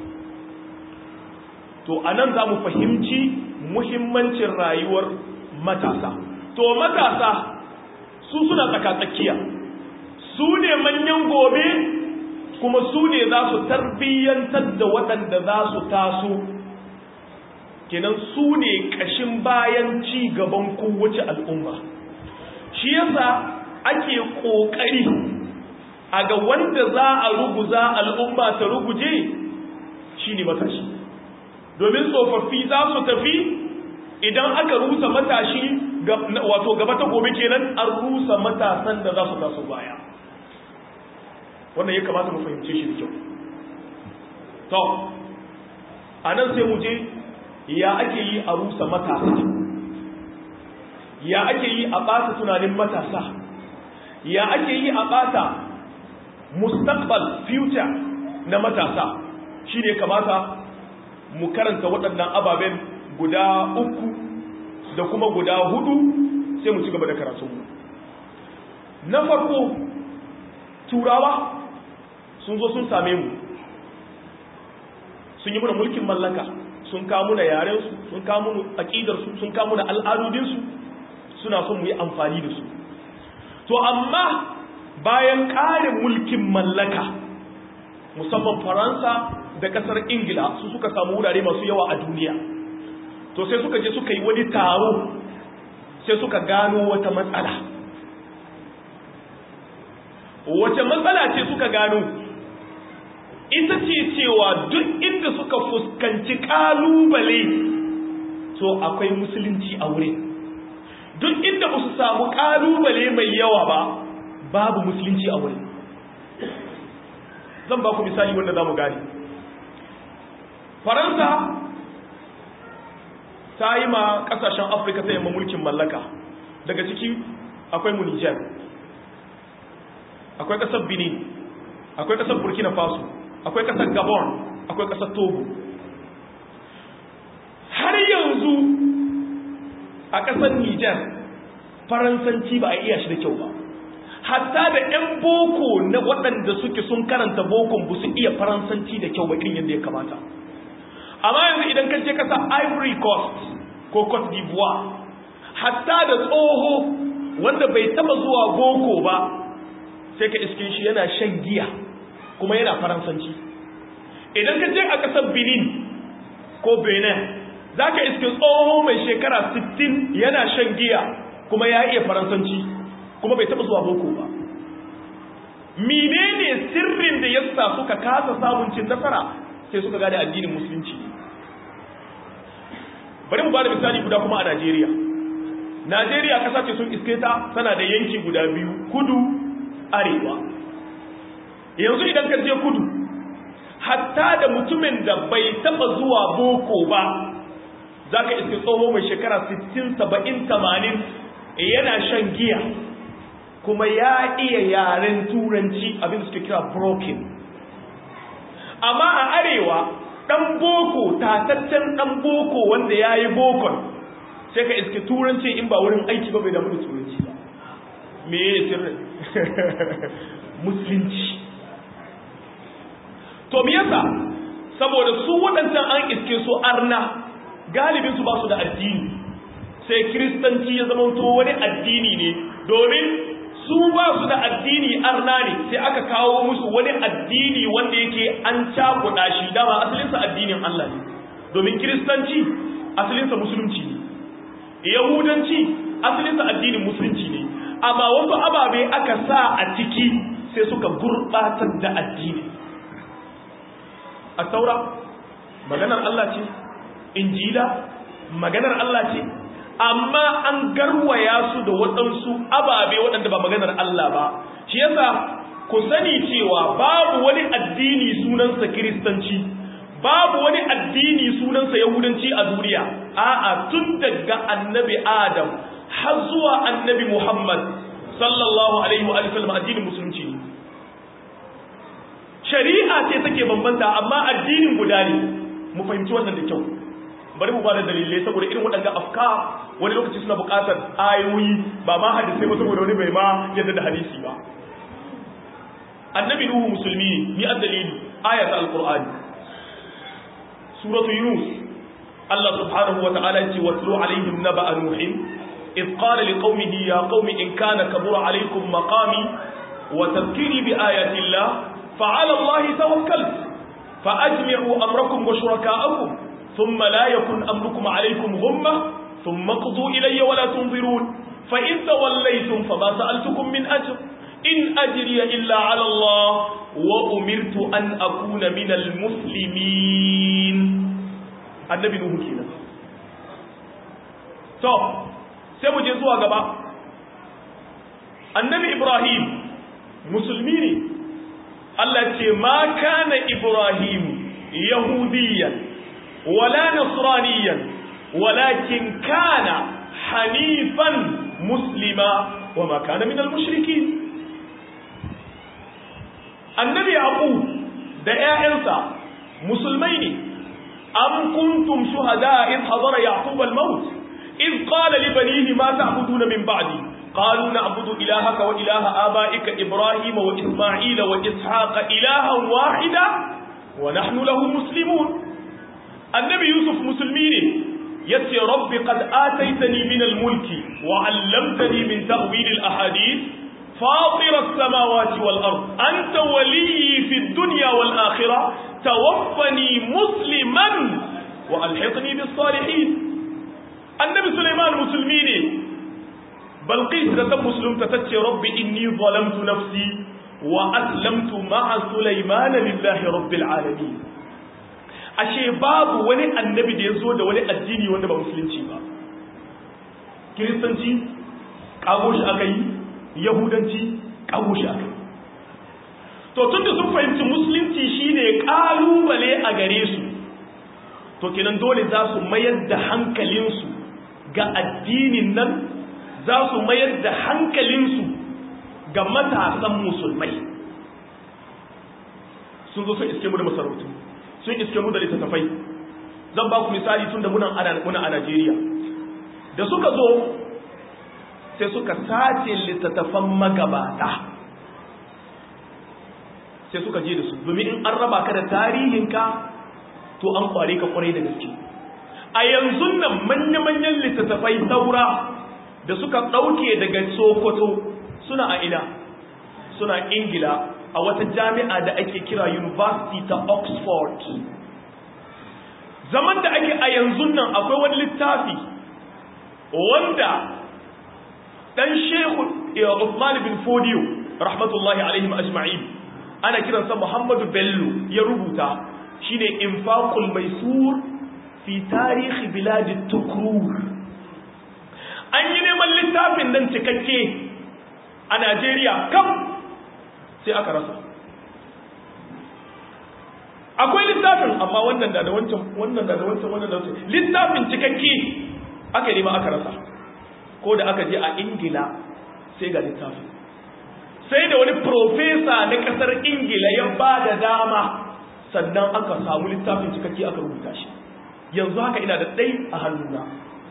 to anan za mu fahimci muhimmancin rayuwar matasa to matasa su suna tsakatsakiya su ne manyan gobe kuma su ne za su tarbiyyantar da waɗanda za su taso kenan su ne ƙashin bayan ci gaban kowace al'umma shi yasa ake ƙoƙari a ga wanda za a ruguza al'umma ta ruguje shi ne matashi domin tsofaffi za su tafi idan aka rusa matashi wato gaba ta gobe kenan an rusa matasan da za su taso baya wannan ya kamata mu fahimce shi da kyau to a nan sai mu je ya ake yi a rusa matasa ya ake yi a ɓata tunanin matasa ya ake yi a ɓata mustaqbal future na matasa shi ne kamata mu karanta waɗannan ababen guda uku da kuma guda hudu sai mu ci gaba da karatunmu na farko turawa sun zo sun same mu sun yi muna mulkin mallaka sun kamu da yarensu sun kamu aƙidarsu sun kamu da al'adudinsu suna son mu yi amfani da su to amma bayan ƙarin mulkin mallaka musamman faransa da ƙasar ingila su suka samu wurare masu yawa a duniya to sai suka je suka yi wani taro sai suka gano wata matsala wace matsala ce suka gano ita ce cewa duk inda suka fuskanci ƙalubale to akwai musulunci a wurin duk inda ba su samu ƙalubale mai yawa ba babu musulunci a wurin zan ba ku misali wanda za mu gani faransa ta yi ma ƙasashen afirka ta yamma mulkin mallaka daga ciki akwai mu Niger akwai ƙasar Benin akwai ƙasar Burkina Faso akwai ƙasar Gabon akwai ƙasar Togo har yanzu a ƙasar Niger faransanci ba a iya shi da kyau ba hatta da 'yan boko na waɗanda suke sun karanta bokon ba su iya faransanci da kyau ba irin yadda ya kamata amma yanzu idan ka je kasa ivory coast ko cote d'ivoire hatta da tsoho wanda bai taba zuwa boko ba sai ka iskin shi yana shan giya kuma yana faransanci idan ka je a ƙasar benin ko benin za ka iskin tsoho mai shekara 60 yana shan giya kuma ya iya faransanci kuma bai taba zuwa boko ba menene sirrin da yasa suka kasa samun cin nasara sai suka gane addinin musulunci bari mu bada misali guda kuma a Najeriya Najeriya kasa ce sun iske ta tana da yanki guda biyu kudu arewa yanzu idan ka je kudu hatta da mutumin da bai taba zuwa boko ba zaka iske tsoho mai shekara 60 70 80 yana shan giya kuma ya iya yaren turanci abin da suke kira broken amma a arewa dan boko tataccen dan boko wanda ya yi bokon sai ka iske turanci in ba wurin aiki ba bai damu da turanci ba me ya sirri musulunci to me yasa saboda su waɗancan an iske su arna galibin su ba su da addini sai kiristanci ya zama to wani addini ne domin su ba su da addini arna ne sai aka kawo musu wani addini wanda yake an cakuɗa shi dama asalinsa addinin Allah ne domin kiristanci asalinsa musulunci ne yahudanci asalinsa addinin musulunci ne amma wasu ababe aka sa a ciki sai suka gurɓatar da addini a taura maganar Allah ce injila maganar Allah ce amma an garwaya su da waɗansu ababe waɗanda ba maganar Allah ba shi yasa ku sani cewa babu wani addini sunansa kiristanci babu wani addini sunansa yahudanci a duniya a'a tun daga annabi adam har zuwa annabi muhammad sallallahu alaihi wa sallam addinin musulunci ne shari'a ce take bambanta amma addinin guda ne mu fahimci wannan da kyau bari mu bada dalilai saboda irin waɗanda afka wani lokaci suna buƙatar ayoyi ba ma hadisai ba saboda wani bai ma yadda da hadisi ba annabi nuhu musulmi ni addalili ayat alqur'ani suratu yunus Allah subhanahu wa ta'ala ce watlu alaihim naba'a nuhin إذ قال لقومه يا قوم إن كان كبر عليكم مقامي وتذكيري بآيات الله فعلى الله توكلت فأجمعوا أمركم وشركاءكم ثم لا يكن أمركم عليكم غمة ثم اقضوا إلي ولا تنظرون فإن توليتم فما سألتكم من أجر إن أجري إلا على الله وأمرت أن أكون من المسلمين النبي نوح كده تو سيبو جزوا غبا النبي إبراهيم مسلمين الله ce ma kana Ibrahim yahudiyan ولا نصرانيا ولكن كان حنيفا مسلما وما كان من المشركين النبي يعقوب da ƴaƴansa musulmai ne am kuntum shuhada id hadara yaqub al-maut id qala li banihi ma ta'buduna min ba'di qalu na'budu ilahaka wa ilaha abaika ibrahim wa isma'ila wa ishaqa ilahan wahida wa nahnu lahu muslimun annabi yusuf musulmi ne yace rabbi qad ataitani min al-mulki wa 'allamtani min ta'wil al-ahadith fatir as-samawati wal-ard anta waliyyi fi ad-dunya wal-akhirah tawaffani musliman wa alhiqni bis-salihin annabi sulaiman musulmi ne balqis da ta musulunta tace rabbi inni zalamtu nafsi wa aslamtu ma'a sulaiman lillahi rabbil alamin ashe babu wani annabi da ya zo da wani addini wanda ba musulunci ba kiristanci kago shi aka yi yahudanci kago shi aka yi to tun da sun fahimci musulunci shine kalubale a gare su to kenan dole za su mayar da hankalinsu ga addinin nan za su mayar da hankalinsu ga matasan musulmai sun zo sun iske mu da masarautu sun iske mu da littattafai zan ba ku misali tun da muna a Najeriya da suka zo sai suka sace littattafan magabata sai suka je da su domin in an raba ka da tarihinka to an kware ka kwarai da gaske a yanzu nan manya-manyan littattafai saura da suka ɗauke daga sokoto suna a ina suna ingila a wata jami'a da ake kira university ta oxford zaman da ake a yanzu nan akwai wani littafi wanda dan shehu Uthman bin Fodiyo rahmatullahi alaihim ajma'in ana kiransa Muhammadu Bello ya rubuta shine infaqul maisur fi tarihi biladi tukrur an yi neman littafin nan cikakke a Najeriya kam sai aka rasa akwai littafin amma wannan da da wancan wannan da da wancan wannan da wancan littafin cikakke aka nema aka rasa ko da aka je a ingila sai ga littafin sai da wani profesa na kasar ingila ya ba da dama sannan aka samu littafin cikakke aka rubuta shi yanzu haka ina da ɗai a hannuna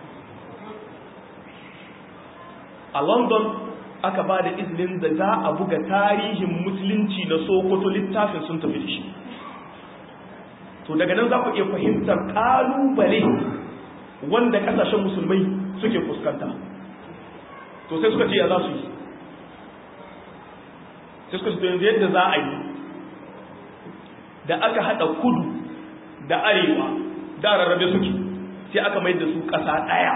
a london aka ba da izinin da za a buga tarihin musulunci na sokoto littafin sun tafi da shi to daga nan za ku iya fahimtar ƙalubale wanda ƙasashen musulmai suke fuskanta to sai suka ce ya za su yi sai suka ce yanzu yadda za a yi da aka haɗa kudu da arewa da rarrabe suke sai aka mai da su ƙasa ɗaya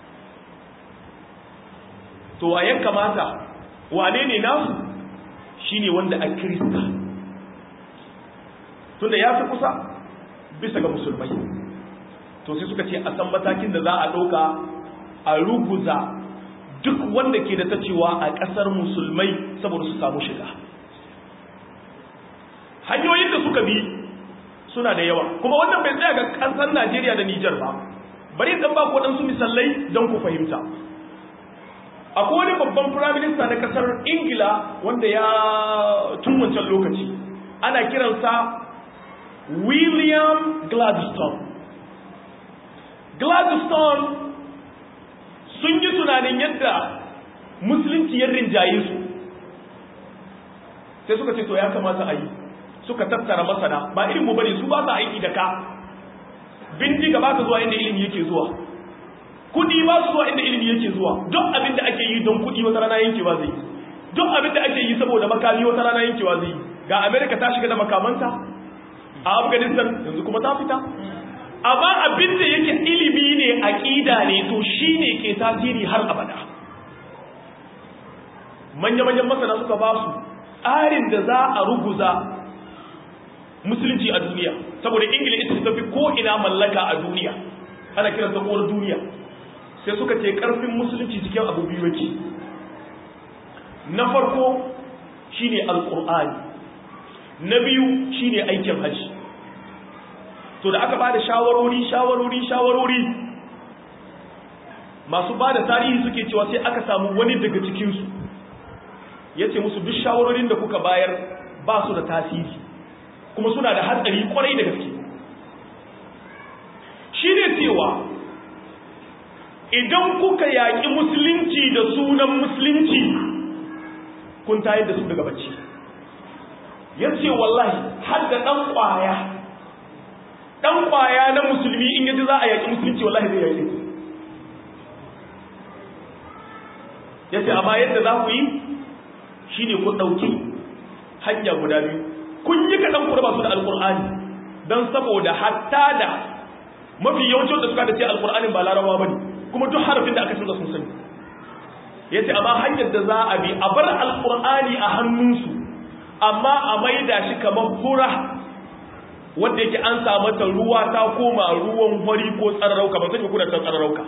to a yan kamata wane ne nasu shine wanda a kirista tunda ya fi kusa bisa ga musulmai to sai suka ce a san matakin da za a ɗauka a ruguza duk wanda ke da ta cewa a ƙasar musulmai saboda su samu shiga hanyoyin da suka bi suna da yawa kuma wannan bai tsaya ga ƙasar najeriya da nijar ba bari dan ba ku waɗansu misalai don ku fahimta akwai wani babban firaminista na ƙasar ingila wanda ya tun wancan lokaci ana kiransa william gladstone gladstone sun yi tunanin yadda musulunci ya rinjaye su sai suka ce to ya kamata a yi suka tattara masana ba irin mu bane su ba sa aiki da ka bindiga ba ta zuwa inda ilimi yake zuwa kudi ba su zuwa inda ilimi yake zuwa duk abin da ake yi don kudi wata rana yankewa zai yi duk abin da ake yi saboda makami wata rana yankewa zai yi ga america ta shiga da makamanta a afghanistan yanzu kuma ta fita amma abin da yake ilimi ne aqida ne to shine ke tasiri har abada manya-manyan masana suka ba su tsarin da za a ruguza musulunci a duniya saboda ingila ita ta fi ko ina mallaka a duniya ana kiran ta kowar duniya sai suka ce karfin musulunci cikin abu biyu yake na farko shine alqur'ani na biyu shine aikin haji to da aka ba da shawarori shawarori shawarori masu ba da tarihi suke cewa sai aka samu wani daga cikinsu ya ce musu duk shawarorin da kuka bayar ba su da tasiri kuma suna da hatsari kwarai da gaske shi ne cewa idan kuka yaƙi musulunci da sunan musulunci kun tayar da su daga bacci ya ce wallahi har da ɗan ƙwaya ɗan ƙwaya na musulmi in yaji za a yaƙi musulunci wallahi zai yaƙi ya ce amma yadda za ku yi shi ne ku ɗauki hanya guda biyu kun yi kaɗan ku raba su da alƙur'ani don saboda hatta da mafi yawancin da suka da ce alƙur'anin ba larabawa ba ne kuma duk harafin da aka canza sun sani ya ce amma hanyar da za a bi a bar alƙur'ani a hannunsu amma a maida shi kamar fura wanda yake an samu ta ruwa ta koma ruwan hori ko tsararauka ba sai kuna ta tsararauka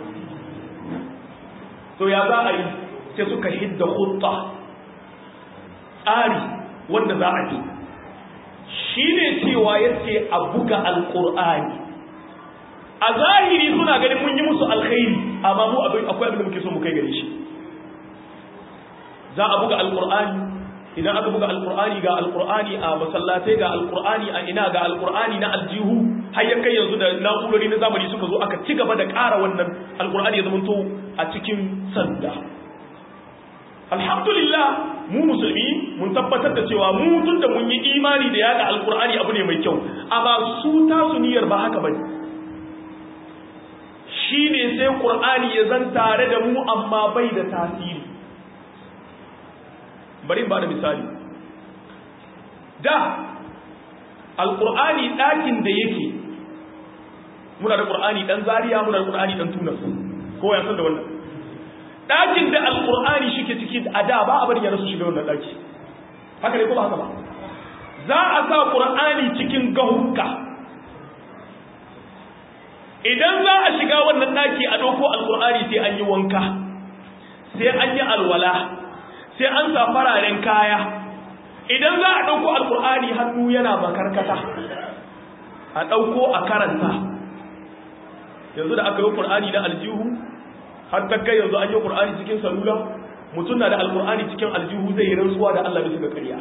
to ya za a yi sai suka hidda hutta tsari wanda za a bi shi ne cewa yace a buga alƙur'ani a zahiri suna ganin mun yi musu alkhairi amma mu akwai abin da muke so mu kai gare shi za a buga alqur'ani idan aka buga alqur'ani ga alqur'ani a masallatai ga alqur'ani a ina ga alqur'ani na aljihu har ya kai yanzu da na'urori na zamani suka zo aka ci gaba da ƙara wannan alqur'ani ya zamanto a cikin sanda alhamdulillah mu musulmi mun tabbatar da cewa mu tun da mun yi imani da yada alqur'ani abu ne mai kyau a ba su tasu niyyar ba haka bane shine sai qur'ani ya zan tare da mu amma bai da tasiri bari ba da misali da alƙur'ani ɗakin da yake muna da ƙur'ani ɗan zariya muna da ƙur'ani ɗan tunas ko ya san da wannan ɗakin da alƙur'ani shi ke ciki a da ba a bari yana su shiga wannan ɗaki haka ne ko ba haka ba za a sa ƙur'ani cikin gahunka idan za a shiga wannan ɗaki a ɗauko alƙur'ani sai an yi wanka sai an yi alwala sai an sa fararen kaya idan za a ɗauko alkur'ani hannu yana makarkata a ɗauko a karanta yanzu da aka yi ƙur'ani na aljihu har ta kai yanzu an yi ƙur'ani cikin salula mutum na da alkur'ani cikin aljihu zai yi rantsuwa da Allah bisa ga ƙarya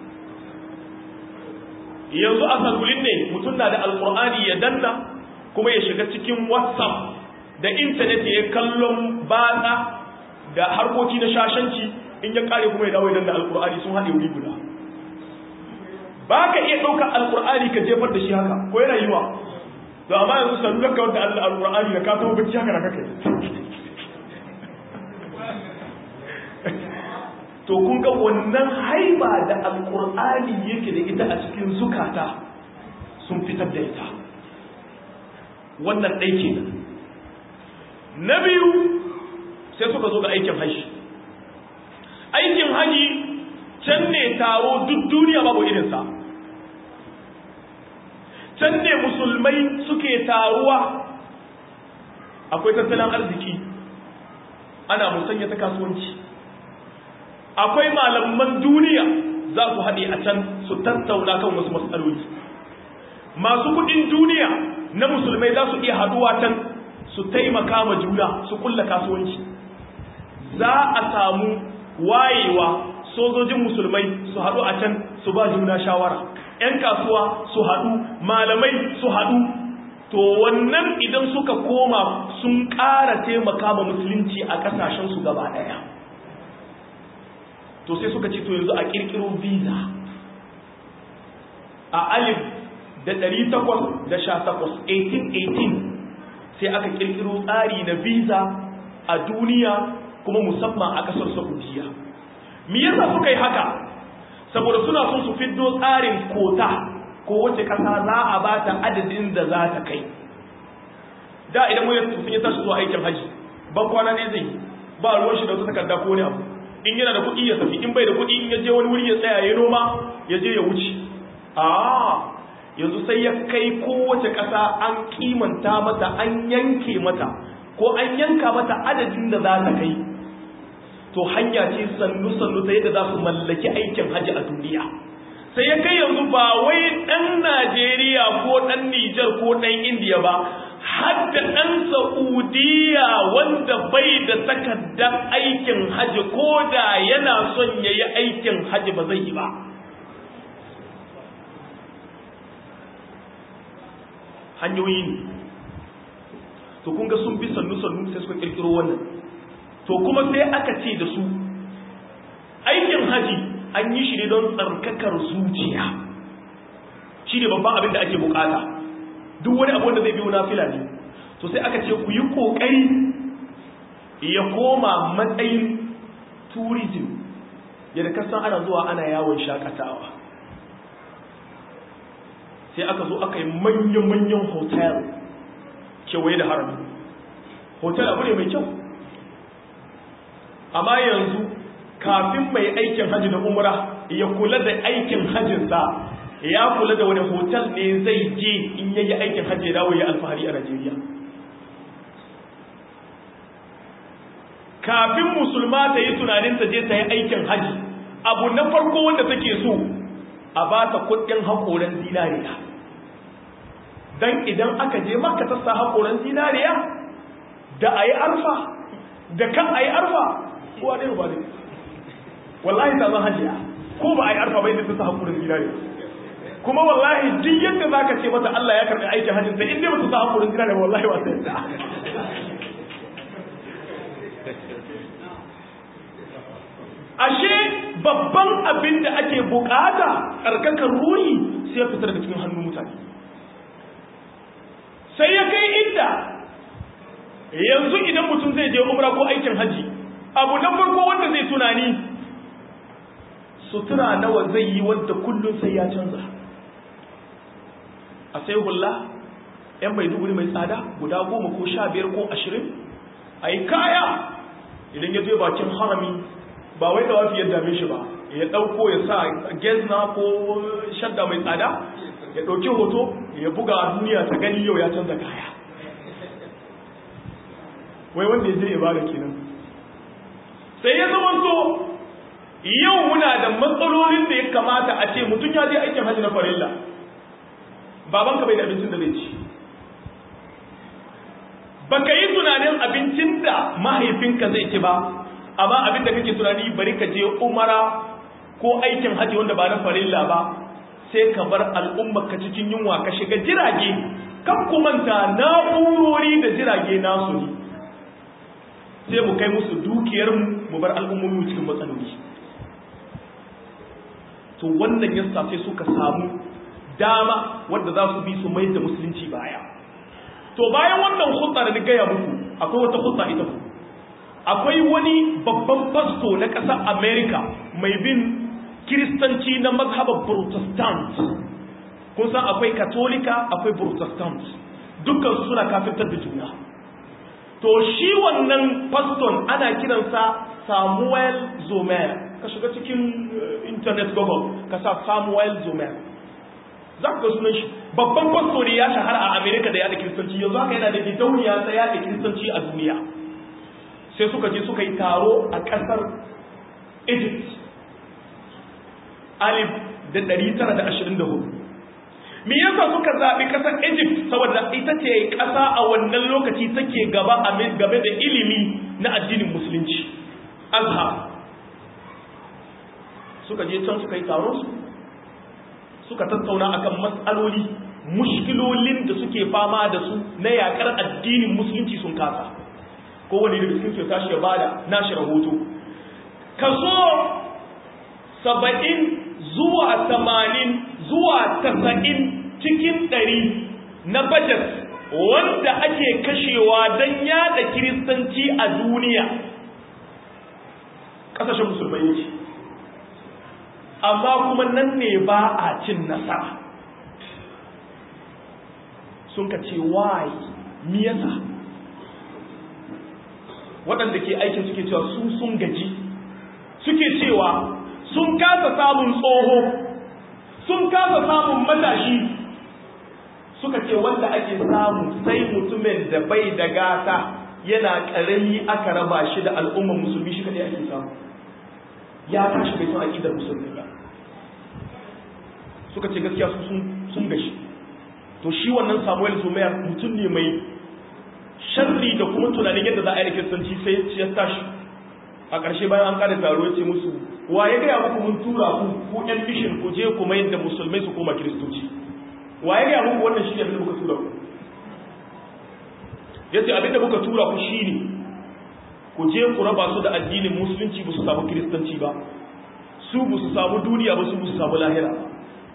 yanzu a salulin ne mutum na da alkur'ani ya danna kuma ya shiga cikin whatsapp da intanet ya kallon batsa da harkoki na shashanci in ya kare kuma ya dawo idan da alkur'ani sun haɗe wuri guda ba ka iya ɗaukar alkur'ani ka jefar da shi haka ko yana yiwa to amma yanzu sanu ka wanda Allah alkur'ani da ka tawo bacci haka da kake to kun ga wannan haiba da alkur'ani yake da ita a cikin zukata sun fitar da ita wannan ɗai kenan na biyu sai suka zo ga aikin hajji aikin haji can ne taro duk duniya babu irinsa can ne musulmai suke taruwa akwai tattalin arziki ana musanya ta kasuwanci akwai malaman duniya za su haɗe a can su tattauna kan wasu matsaloli masu kudin duniya na musulmai za su iya haɗuwa can su taimaka ma juna su kulla kasuwanci za a samu wayewa sojojin musulmai su haɗu a can su ba juna shawara ‘yan kasuwa su haɗu malamai su haɗu to wannan idan suka koma sun ƙara taimaka ma musulunci a ƙasashensu gaba ɗaya to sai suka ce to yanzu a ƙirƙiro visa a alif da ɗari takwas da sha takwas 1818 sai aka ƙirƙiro tsari na visa a duniya kuma musamman a ƙasar saudiya me yasa suka yi haka saboda suna son su fiddo tsarin kota ko wace ƙasa za a ba ta adadin da za ta kai da idan mun sun yi tashi zuwa aikin haji ban kwana ne zai ba ruwan shi da wata takarda ko wani abu in yana da kuɗi ya tafi in bai da kuɗi in ya je wani wuri ya tsaya ya noma ya je ya wuce a yanzu sai ya kai kowace ƙasa an kimanta mata an yanke mata ko an yanka mata adadin da za ta kai to hanya ce sannu-sannu ta yadda za su mallaki aikin hajji a duniya sai ya kai yanzu ba wai ɗan najeriya ko ɗan nijar ko ɗan indiya ba har da ɗan saudiya wanda bai da takardar aikin hajji ko da yana son ya yi aikin hajji ba zai yi ba hanyoyi ne to kun ga sun bi sannu-sannu sai suka kirkiro wannan to kuma sai aka ce da su aikin haji an yi shi ne don tsarkakar zuciya shi ne babban abin da ake bukata duk wani abu da zai biyo na fila ne to sai aka ce ku yi kokari ya koma matsayin tourism yadda kasan ana zuwa ana yawon shakatawa sai aka zo aka yi manyan-manyan hotel kewaye da harami hotel abu ne mai kyau amma yanzu kafin mai aikin hajji da umra ya kula da aikin hajjinsa ya kula da wani hotel ne zai je in yayi aikin hajji dawo ya alfahari a Najeriya kafin musulma ta yi tunanin ta je ta yi aikin hajji abu na farko wanda take so a ba ta kudin haƙoran zinariya don idan aka je maka ta sa haƙoran zinariya da a yi arfa da kan a yi arfa kowa ɗaya ba ne wallahi ta zan hajiya ko ba a yi arfa bai da ta sa hakurin gida ne kuma wallahi duk yadda za ka ce mata Allah ya karɓi aikin hajjin sai in dai ba ta sa hakurin gida ne wallahi ba ta yadda ashe babban abin da ake bukata tsarkakar ruhi sai ya fita daga cikin hannun mutane sai ya kai inda yanzu idan mutum zai je umra ko aikin haji abu na farko wanda zai tunani sutura nawa zai yi wadda kullum sai ya canza a sai hula yan mai duguri mai tsada guda goma ko sha biyar ko ashirin a yi kaya idan ya je bakin harami ba wai da wafi ya dame shi ba ya ɗauko ya sa gezna ko shadda mai tsada ya ɗauki hoto ya buga a duniya ta gani yau ya canza kaya wai wanda ya je ya bada kenan sai ya zama so yau muna da matsalolin da ya kamata a ce mutum ya je aikin hajji na farilla babanka bai da abincin da zai ci baka yi tunanin abincin da mahaifinka zai ci ba amma abin da kake tunani bari ka je umara ko aikin hajji wanda ba na farilla ba sai ka bar al'ummar ka cikin yunwa ka shiga jirage kan kumanta na'urori da jirage nasu ne sai mu kai musu dukiyar mu bar al'ummomi cikin matsaloli to wannan yasa sai suka samu dama wanda za su bi su mai da musulunci baya to bayan wannan hutsa da ni gaya muku akwai wata hutsa ita ku akwai wani babban fasto na ƙasar america mai bin kiristanci na mazhabar protestant kun san akwai katolika akwai protestant dukkan su suna kafirtar da juna to shi wannan faston ana kiransa samuel zomer ka shiga cikin internet google ka sa samuel zomer za ka sunan shi babban fasto ne ya shahara a america da yada kiristanci yanzu haka yana da gidauniya ta yada kiristanci a duniya sai suka je suka yi taro a ƙasar egypt alif da 924 me yasa suka zaɓi ƙasar egypt saboda ita ce ƙasa a wannan lokaci take gaba game da ilimi na addinin musulunci azhar suka je can suka yi taron su suka tattauna akan matsaloli mushkilolin da suke fama da su na yakar addinin musulunci sun kasa kowane da cikin su tashi ya bada nashi rahoto kaso saba'in zuwa tamanin zuwa tasa'in cikin ɗari na bajet wanda ake kashewa don yada kiristanci a duniya ƙasashen musulmai yake amma kuma nan ne ba a cin nasara sun ka ce why mi yasa waɗanda ke aikin suke cewa su sun gaji suke cewa sun kasa samun tsoho sun kasa samun matashi suka ce wanda ake samu sai mutumin da bai da gata yana ƙarami aka raba shi da al'ummar musulmi shi kadai ake samu ya tashi bai san aƙidar musulmi ba suka ce gaskiya su sun gashi to shi wannan samuel zumayar mutum ne mai sharri da kuma tunanin yadda za a yi kiristanci sai ya tashi a ƙarshe bayan an kada taro ya ce musu wa ya gaya muku mun tura ku ku yan bishin ku je kuma yadda musulmai su koma kiristoci wa ya gaya muku wannan shi ne abin da muka tura ku ya ce abin da muka tura ku shi ne ku je ku raba su da addinin musulunci ba su samu kiristanci ba su ba su samu duniya ba su ba su samu lahira ba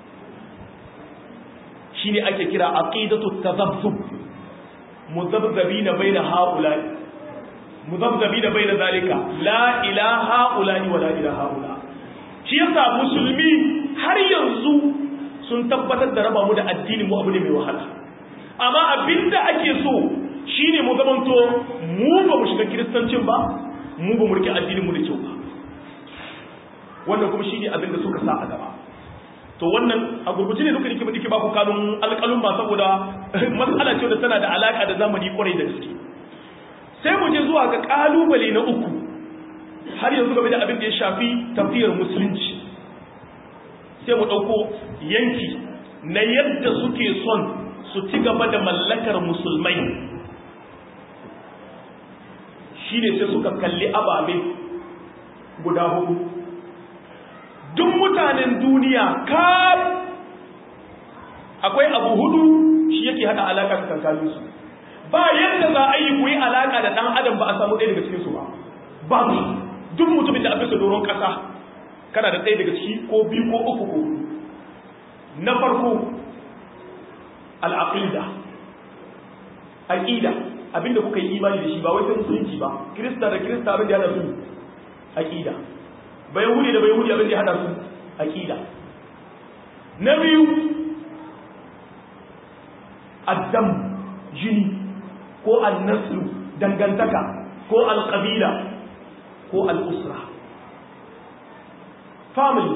shi ne ake kira aqidatu tazabbub muzabzabina baina haula'i muzabzabina baina zalika la ilaha ula'i wa la ilaha ula shi yasa musulmi har yanzu sun tabbatar da raba mu da addini mu abu ne mai wahala amma abinda ake so shine mu zamanto mu ba mu shiga kiristancin ba mu ba mu rike addinin mu da kyau ba wannan kuma shine abinda suka sa a gaba to wannan a gurguje ne duka nake nake ba ku kanun alƙalun ba saboda matsala ce da tana da alaka da zamani kwarai da gaske sai mu je zuwa ga kalubale na uku har yanzu game da abin da ya shafi tafiyar musulunci sai mu ɗauko yanki na yadda suke son su ci gaba da mallakar musulmai shi ne sai suka kalli ababe guda hudu duk mutanen duniya kaf akwai abu hudu shi yake hada alaka tsakanin su ba yadda za a yi ku yi alaka da dan adam ba a samu ɗaya daga cikin su ba babu duk mutumin da a bisa doron ƙasa kana da ɗaya daga ciki ko biyu ko uku ko na farko al'aqida aqida abinda kuka yi imani da shi ba wai sai musulunci ba kirista da kirista abin da ya hada su aqida bai yahudi da bai yahudi abin da ya hada su aqida na biyu addam jini ko al-naslu dangantaka ko al-qabila ko al-usra family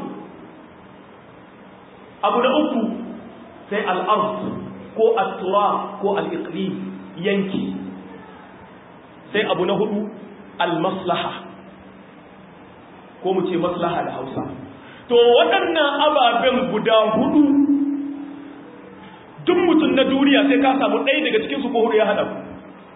abu na uku sai al-ard ko al-tura ko al-iqlim yanki sai abu na hudu al-maslaha ko mu ce maslaha da hausa to waɗannan ababen guda hudu duk mutum na duniya sai ka samu ɗaya daga cikinsu ko hudu ya haɗa ku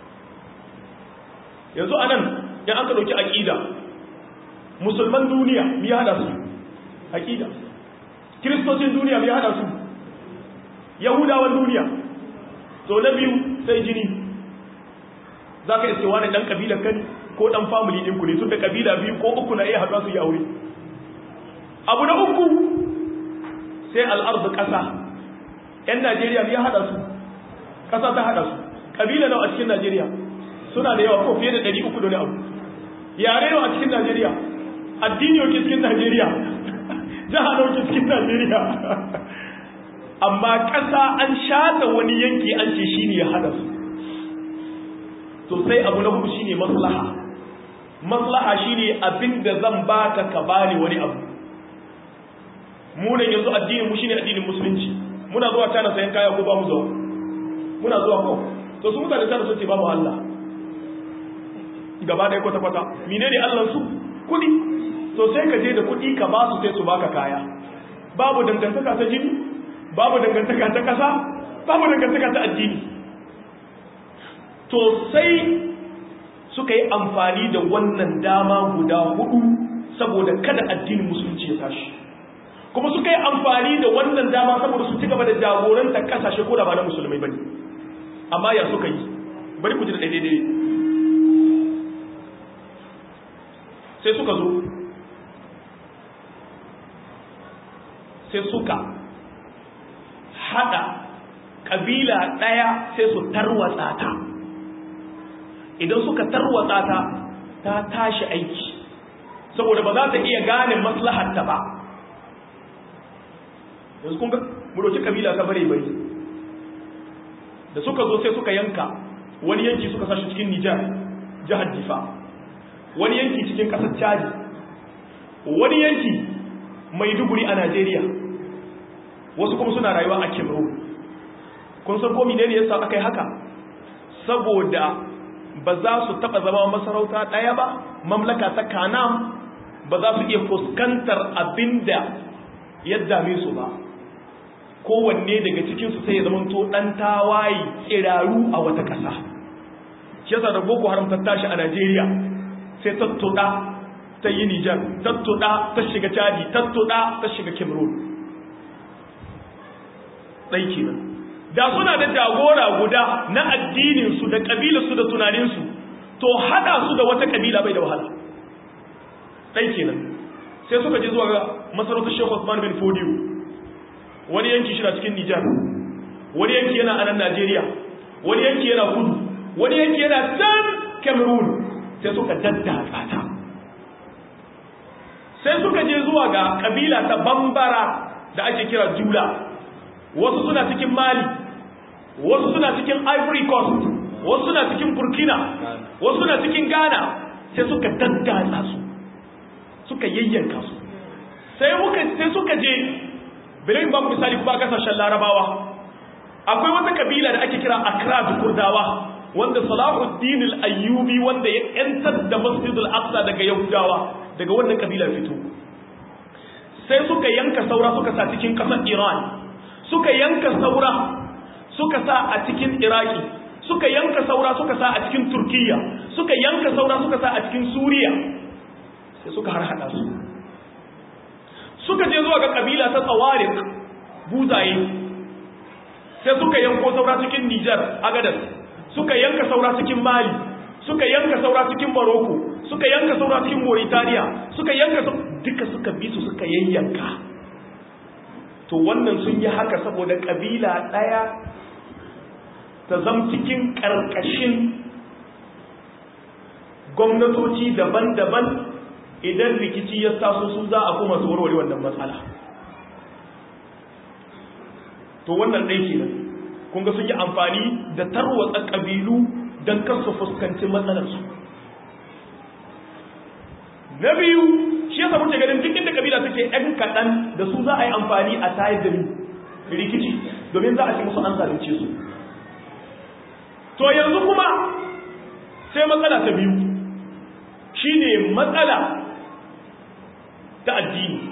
yanzu a nan in aka ɗauki aƙida musulman duniya ya haɗa su aƙida kiristocin duniya ya haɗa su yahudawan duniya to na biyu sai jini za ka iske wani ɗan ƙabilar kan ko ɗan family ɗinku ne tun da ƙabila biyu ko uku na iya haɗuwa su yi aure abu na uku sai al'arzu ƙasa ‘yan najeriya ya haɗa su ƙasa ta haɗa su ƙabila nawa a cikin najeriya suna da yawa ko fiye da ɗari uku da wani abu yare nawa a cikin najeriya addini yau cikin najeriya jiha nawa cikin najeriya amma ƙasa an shata wani yanki an ce shi ne ya haɗa su to sai abu na hudu shi ne maslaha maslaha shi ne abin da zan baka ka bani wani abu munan yanzu addinin mu shine addinin musulunci muna zuwa tana sayan kaya ko ba mu zuwa muna zuwa ko to su mutane tana sun ce babu Allah gaba ɗaya kwata kwata menene Allah su kuɗi to sai ka je da kuɗi ka ba su sai su baka kaya babu dangantaka ta jini babu dangantaka ta ƙasa babu dangantaka ta addini to sai suka yi amfani da wannan dama guda hudu saboda kada addinin musulunci ya tashi kuma suka yi amfani da wannan dama saboda su ci gaba da jagoranta kasashe ko da ba na musulmai bane amma ya suka yi bari ku ji da daidai sai suka zo sai suka hada kabila daya sai su tarwatsa ta idan suka tarwatsa ta ta tashi aiki saboda ba za ta iya gane maslahatta ba yanzu kun ga mu roki kabila ta bare bare da suka zo sai suka yanka wani yanki suka sashi cikin Nijar jihar Difa wani yanki cikin kasar Chad wani yanki Maiduguri a Najeriya wasu kuma suna rayuwa a Cameroon kun san ko menene yasa aka yi haka saboda ba za su taba zama masarauta daya ba mamlaka ta Kanam ba za su iya fuskantar abinda ya dame su ba kowanne daga cikinsu sai ya zama to ɗan tawaye tsiraru a wata ƙasa shi yasa da boko haram ta tashi a najeriya sai tattuɗa ta yi nijar tattuɗa ta shiga chadi tattuɗa ta shiga cameroon ɗai kenan da suna da jagora guda na addininsu da ƙabilarsu da tunaninsu to haɗa su da wata ƙabila bai da wahala ɗai kenan sai suka je zuwa ga masarautar shekhu Osman bin Fodiyo wani yanki shi na cikin Nijar wani yanki yana a nan Najeriya wani yanki yana kudu wani yanki yana can Cameroon sai suka daddatsa ta sai suka je zuwa ga kabila ta Bambara da ake kira Jula wasu suna cikin Mali wasu suna cikin Ivory Coast wasu suna cikin Burkina wasu suna cikin Ghana sai suka daddatsa su suka yayyanka su sai muka sai suka je bilin ba misali kuma kasashen larabawa akwai wata kabila da ake kira akra da kurdawa wanda salahuddin al-ayyubi wanda ya yantar da masjidul aqsa daga yahudawa daga wannan kabila fito sai suka yanka saura suka sa cikin kasar iran suka yanka saura suka sa a cikin iraki suka yanka saura suka sa a cikin turkiya suka yanka saura suka sa a cikin suriya sai suka har hada su suka je zuwa ga kabila ta tsawarik buzaye sai suka yanko saura cikin Nijar Agadas suka yanka saura cikin Mali suka yanka saura cikin Morocco suka yanka saura cikin Mauritania suka yanka duka suka bi su suka yayyanka to wannan sun yi haka saboda kabila daya ta zam cikin karkashin gwamnatoci daban-daban idan rikici ya taso su za a kuma su warware wannan matsala to wannan ɗai ke nan kun ga sun yi amfani da tarwatsa ƙabilu don kasu fuskanci matsalarsu na biyu shi yasa muke ganin duk inda ƙabila take ‘yan kaɗan da su za a yi amfani a tayar da rikici domin za a ce musu an zalunce su to yanzu kuma sai matsala ta biyu shine matsala ta addini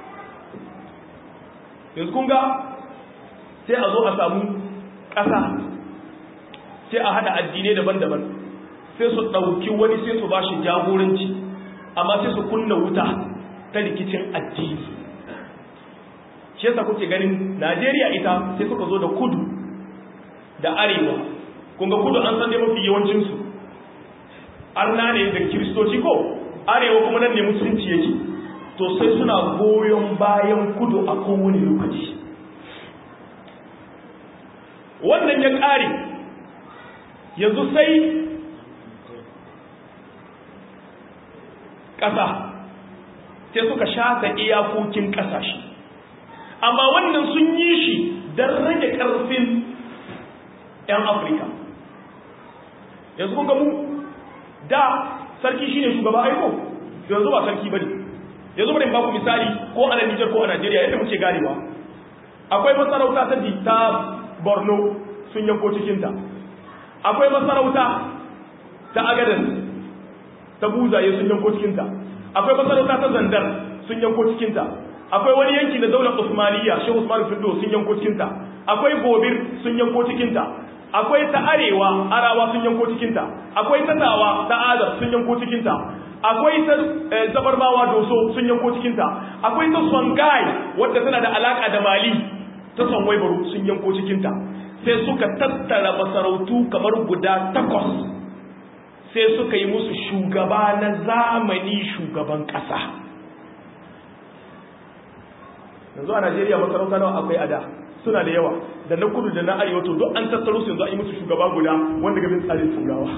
yanzu kun ga sai a zo a samu ƙasa sai a haɗa addinai daban-daban sai su ɗauki wani sai su ba shi jagoranci amma sai su kunna wuta ta rikicin addini shi yasa kuke ganin najeriya ita sai suka zo da kudu da arewa kunga kudu an san dai mafi yawancinsu arna ne da kiristoci ko arewa kuma nan ne musulunci yake to sai suna goyon bayan kudu a kowane lokaci wannan ya ƙare yanzu sai ƙasa sai suka shata iyakokin ƙasashe amma wannan sun yi shi don rage ƙarfin 'yan afirka yanzu kun gamu da sarki shine shugaba aiko yanzu ba sarki bane yanzu bari ba ku misali ko a Niger ko a Najeriya yadda muke ganewa akwai masarauta ta ta Borno sun yanko cikin ta akwai masarauta ta Agadez ta Buzaye sun yanko cikin ta akwai masarauta ta Zandar sun yanko cikin ta akwai wani yanki na daular Usmaniyya Sheikh Usman Findo sun yanko cikin ta akwai Gobir sun yanko cikin ta akwai ta arewa arawa sun yanko cikinta akwai ta tawa ta adar sun yanko cikinta akwai ta zabarmawa doso sun yanko cikinta akwai ta songai wadda tana da alaka da mali ta sonwai baro sun yanko cikinta sai suka tattara masarautu kamar guda takwas sai suka yi musu shugaba na zamani shugaban kasa yanzu a najeriya masarauta nawa akwai ada suna da yawa da na kudu da na arewa to duk an tattaro su yanzu an yi musu shugaba guda wanda gabin tsarin turawa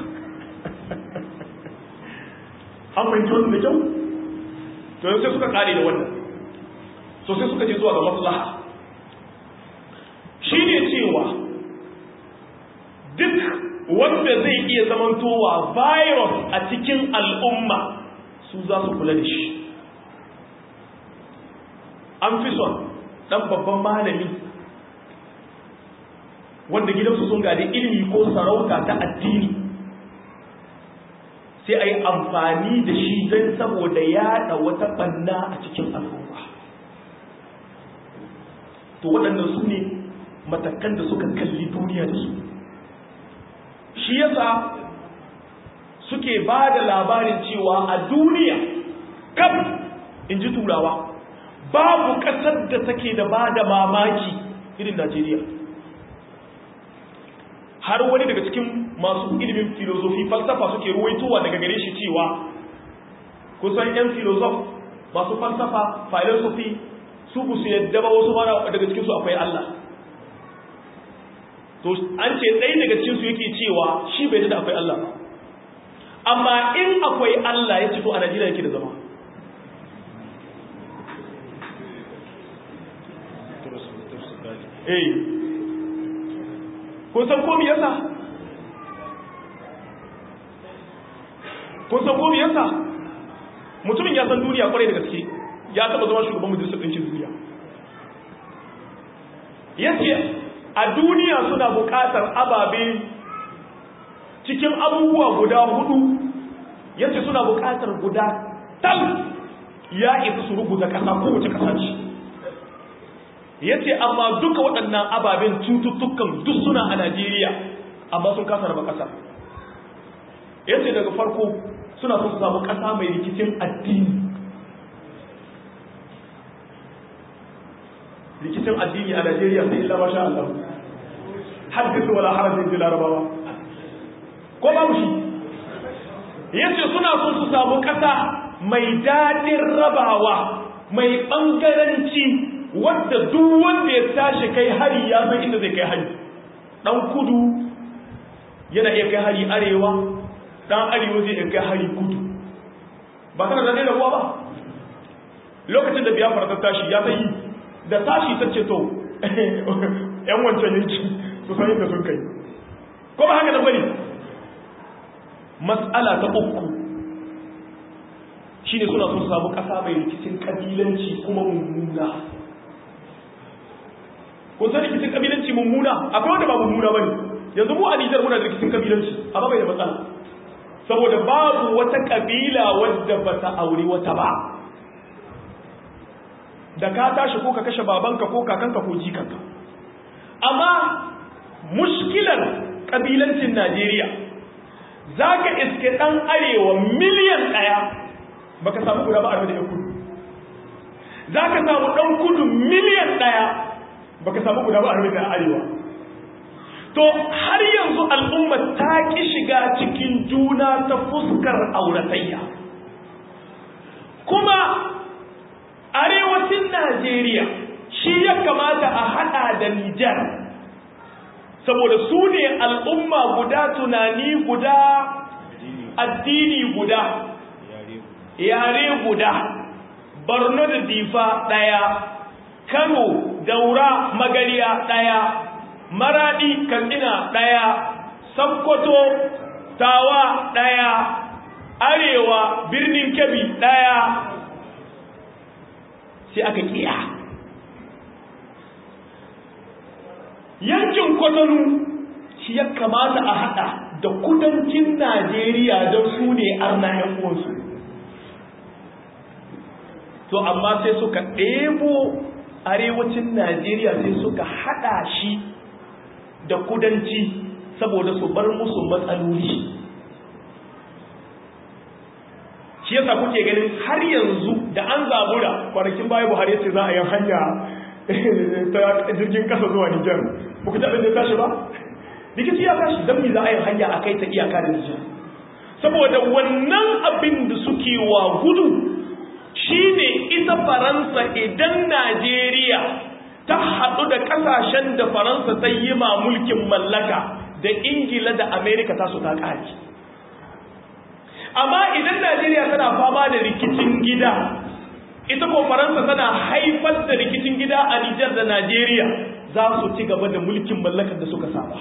an fahimci wannan da kyau to yanzu sai suka kare da wannan so sai suka je zuwa ga maslaha shi ne cewa duk wanda zai iya zamantowa virus a cikin al'umma su za su kula da shi an fi son ɗan babban malami wanda gidansu sun gadi ilimi ko sarauta ta addini sai a yi amfani da shi don saboda yaɗa wata ɓanna a cikin al'umma to waɗannan su ne matakan da suka kalli duniya da su shi yasa suke ba da labarin cewa a duniya kam in ji turawa babu ƙasar da take da ba da mamaki irin najeriya har wani daga cikin masu ilimin filozofi falsafa suke ruwaitowa daga gare shi cewa kusan 'yan filozof masu falsafa philosophy su bu su yadda ba wasu mara daga cikinsu akwai Allah to an ce ɗaya daga cikinsu yake cewa shi bai da akwai Allah ba amma in akwai Allah ya ce to a Najeriya yake da zama eh kun san komi yasa kun san komi yasa mutumin ya san duniya kwarai da gaske ya taba zama shugaban majalisar ɗinkin duniya yace a duniya suna buƙatar ababe cikin abubuwa guda hudu yace suna buƙatar guda tal ya isa su rubuta ƙasa kowace ƙasa ce ya ce amma duka waɗannan ababen cututtukan duk suna a najeriya amma sun kasa raba ƙasa ya ce daga farko suna sun samu ƙasa mai rikicin addini rikicin addini a Najeriya sai illa masha Allah hadithu wala harajin ji larabawa ko babu shi yace suna so su samu kasa mai dadin rabawa mai bangaranci wanda duk wanda ya tashi kai hari ya san inda zai kai hari dan kudu yana iya kai hari arewa dan arewa zai iya kai hari kudu ba kana da rabuwa ba lokacin da biyafar ta tashi ya sai da tashi ta ce to yan wancan yanki su san inda sun kai ko ba haka da bane mas'ala ta uku shine suna son samu kasa mai rikicin kabilanci kuma mummuna ko sai rikicin kabilanci mummuna akwai wanda ba mummuna bane yanzu mu a Nijar muna da rikicin kabilanci amma bai da matsala saboda babu wata kabila wadda bata aure wata ba da ka tashi ko ka kashe babanka ko kakanka ko jikanka amma mushkilar kabilancin Najeriya zaka iske dan arewa miliyan daya baka samu guda ba a da kudu zaka samu dan kudu miliyan daya baka samu guda ba a da arewa to har yanzu al'umma ta ki shiga cikin juna ta fuskar auratayya kuma arewacin Najeriya shi ya kamata a hada da Nijar saboda su ne al'umma guda tunani guda addini guda yare guda Borno da Difa daya Kano Daura Magariya daya Maradi Katsina daya Sokoto Tawa daya Arewa Birnin Kebbi daya sai aka kiya yankin kwatanu shi ya kamata a hada da kudancin najeriya don su ne arna yan uwansu to amma sai suka ɗebo arewacin najeriya sai suka hada shi da kudanci saboda su bar musu matsaloli shi yasa kuke ganin har yanzu da an zabura kwanakin baya buhari ya ce za a yi hanya ta jirgin kasa zuwa nijar ba ku taɓa da tashi ba rikici ya tashi don mi za a yi hanya a kai ta iyaka da nijar saboda wannan abin da suke wa gudu shine ita faransa idan najeriya ta haɗu da ƙasashen da faransa ta yi ma mulkin mallaka da ingila da amerika ta su ta ƙaji amma idan Najeriya tana fama da rikicin gida ita ko Faransa tana haifar da rikicin gida a Nijar da Najeriya za su ci gaba da mulkin mallakar da suka saba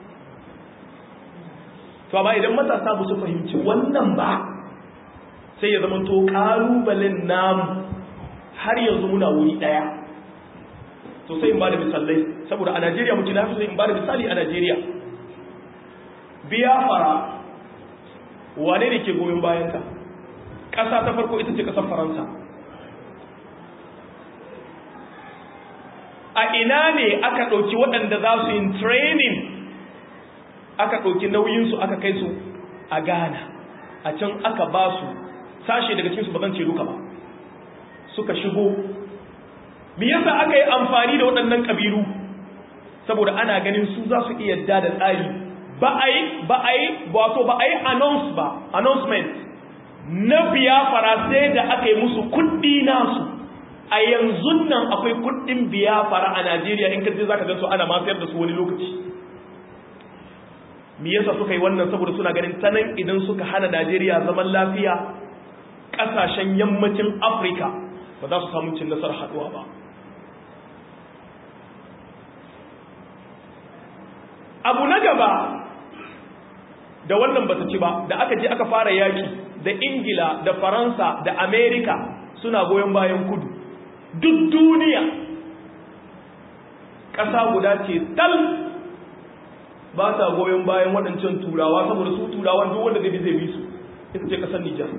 to amma idan matasa ba su fahimci wannan ba sai ya zamanto kalubalen namu har yanzu muna wuri daya to sai in ba da misalai saboda a Najeriya muke na fi in ba da misali a Najeriya biya fara wane ne ke goyon bayanka ƙasa ta farko ita ce ƙasar faransa a ina ne aka ɗauki waɗanda za su yin training aka ɗauki nauyinsu aka kai su a ghana a can aka ba su sashe daga cikinsu ba zan ce duka ba suka shigo me yasa aka yi amfani da waɗannan ƙabilu saboda ana ganin su za su iya da tsari ba a yi ba a yi wato ba a yi announce ba announcement na biyafara sai da aka yi musu kuɗi nasu a yanzu nan akwai kuɗin biyafara a najeriya in kaji za ka gansu ana masayar da su wani lokaci me yasa suka yi wannan saboda suna ganin tanan idan suka hana najeriya zaman lafiya ƙasashen yammacin afirka ba za su samu cin nasarar haɗuwa ba abu na gaba da wannan ba ci ba da aka je aka fara yaki da ingila da faransa da amerika suna goyon bayan kudu duk duniya ƙasa guda ce tal ba sa goyon bayan waɗancan turawa saboda su turawa duk wanda zai bi zai bi su ita ce ƙasar nijar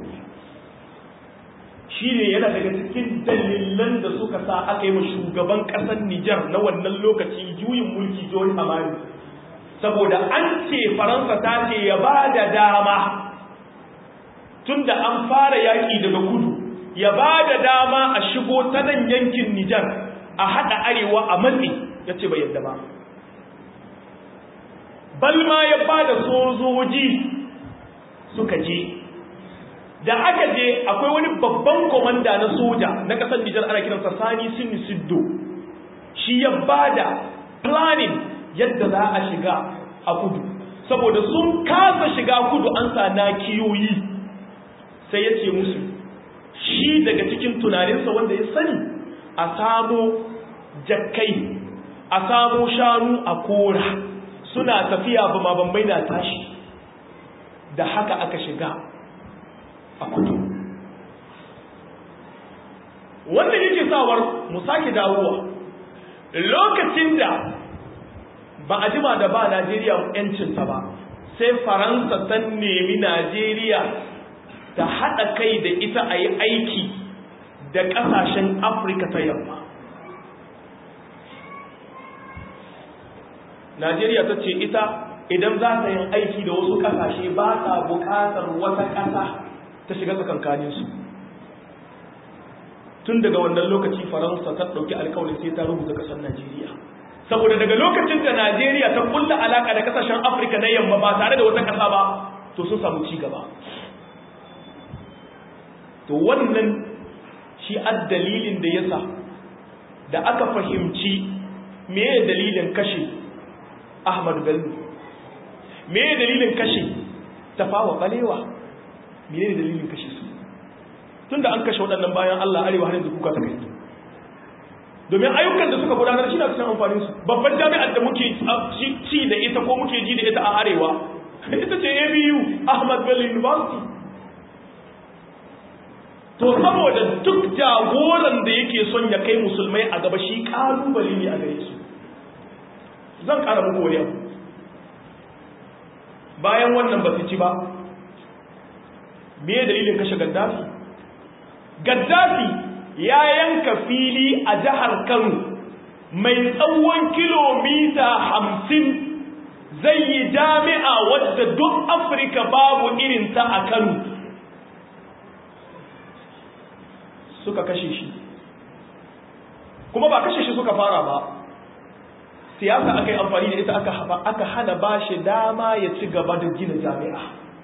shi ne yana daga cikin dalilan da suka sa aka yi wa shugaban ƙasar nijar na wannan lokaci juyin mulki john hamani saboda an ce faransa ta ce ya ba da dama tun da an fara yaƙi daga kudu ya ba da dama a shigo ta nan yankin nijar a haɗa arewa a matsi ya ce bai yadda ba balma ya ba da sojoji suka je da aka je akwai wani babban komanda na soja na ƙasar nijar ana kiransa sani sinni siddo shi ya ba da planning yadda za a shiga a kudu saboda sun kasa shiga kudu an sa na kiyoyi sai ya ce musu shi daga cikin tunaninsa wanda ya sani a samo jakkai a samo shanu a kora suna tafiya ba bambai na tashi da haka aka shiga a kudu wanda yake sawar mu sake dawowa lokacin da ba a jima da ba Najeriya yancinta ba sai Faransa ta nemi Najeriya ta haɗa kai da ita a yi aiki da ƙasashen Afirka ta yamma. Najeriya ta ce ita idan za ta yin aiki da wasu ƙasashe ba ta buƙatar wata ƙasa ta shiga tsakankaninsu. Tun daga wannan lokaci Faransa ta ɗauki alkawarin sai ta rubuta ƙasar Najeriya. saboda daga lokacin da Najeriya ta kulla alaka da kasashen Afirka na yamma ba tare da wata kasa ba to sun samu ci gaba to wannan shi dalilin da yasa da aka fahimci meye dalilin kashe Ahmad Bello meye dalilin kashe Tafawa Balewa meye dalilin kashe su tunda an kashe waɗannan bayan Allah arewa har yanzu kuka ta kai domin ayyukan da suka gudanar shi na cikin amfanin su babban jami'ar da muke ci da ita ko muke ji da ita a arewa ita ce ABU Ahmad Bello University to saboda duk jagoran da yake son ya kai musulmai a gaba shi kalubale ne a gare su zan kara muku wani abu bayan wannan ba su ci ba me dalilin kashe Gaddafi Gaddafi ya yanka fili a jihar Kano mai tsawon kilomita hamsin zai yi jami'a wadda duk Afirka babu irinta a Kano suka kashe shi kuma ba kashe shi suka fara ba siyasa aka yi amfani da ita aka hana ba shi dama ya ci gaba da gina jami'a